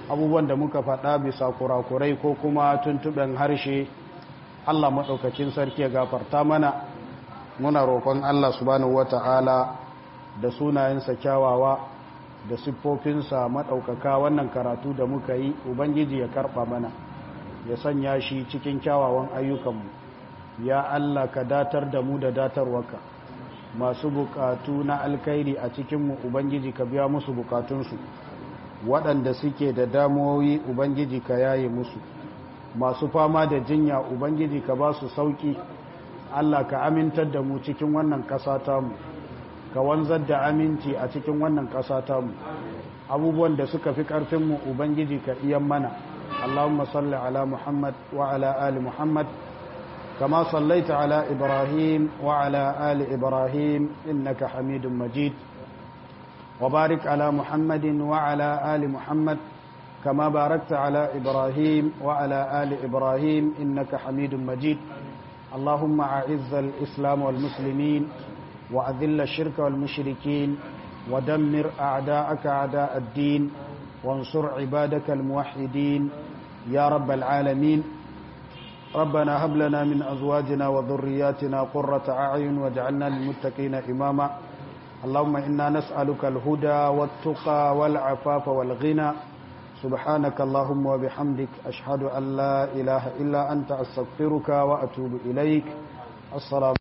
abubuwan da muka faɗa bisa kurakurai ko kuma tuntuɓen harshe Allah maɗaukacin sarki ya gafarta mana muna roƙon Allah subhanahu wata'ala da sunayensa kyawawa da siffofinsa maɗaukaka wannan karatu da muka yi ubangiji ya karɓa mana ya sanya shi cikin kyawawan ayyukanmu ya Allah ka datar da mu da datarwaka masu bukatu na alkairi a cikinmu ubangiji ka biya musu bukatunsu waɗanda suke da damuwoyi ubangiji ka yaye musu masu fama da jinya ubangiji ka ba su sauƙi Allah ka amintar da mu cikin wannan ƙasa tamu ka wanzar da aminci a cikin wannan ƙasa tamu abubuwan da suka fi ƙarfinmu ubangiji ka iyan mana Allahumma salli ala Muhammad wa ala ali Muhammad kama sallaita ala Ibrahim wa ala ali Ibrahim innaka Hamidum Majid wa barik ala Muhammadin wa ala ali Muhammad كما باركت على إبراهيم وعلى آل إبراهيم إنك حميد مجيد اللهم أعز الإسلام والمسلمين وأذل الشرك والمشركين ودمر أعداءك أعداء الدين وانصر عبادك الموحدين يا رب العالمين ربنا هب لنا من أزواجنا وذرياتنا قرة أعين واجعلنا للمتقين إماما اللهم إنا نسألك الهدى والتقى والعفاف والغنى سبحانك اللهم وبحمدك أشهد أن لا إله إلا أنت أستغفرك وأتوب إليك السلام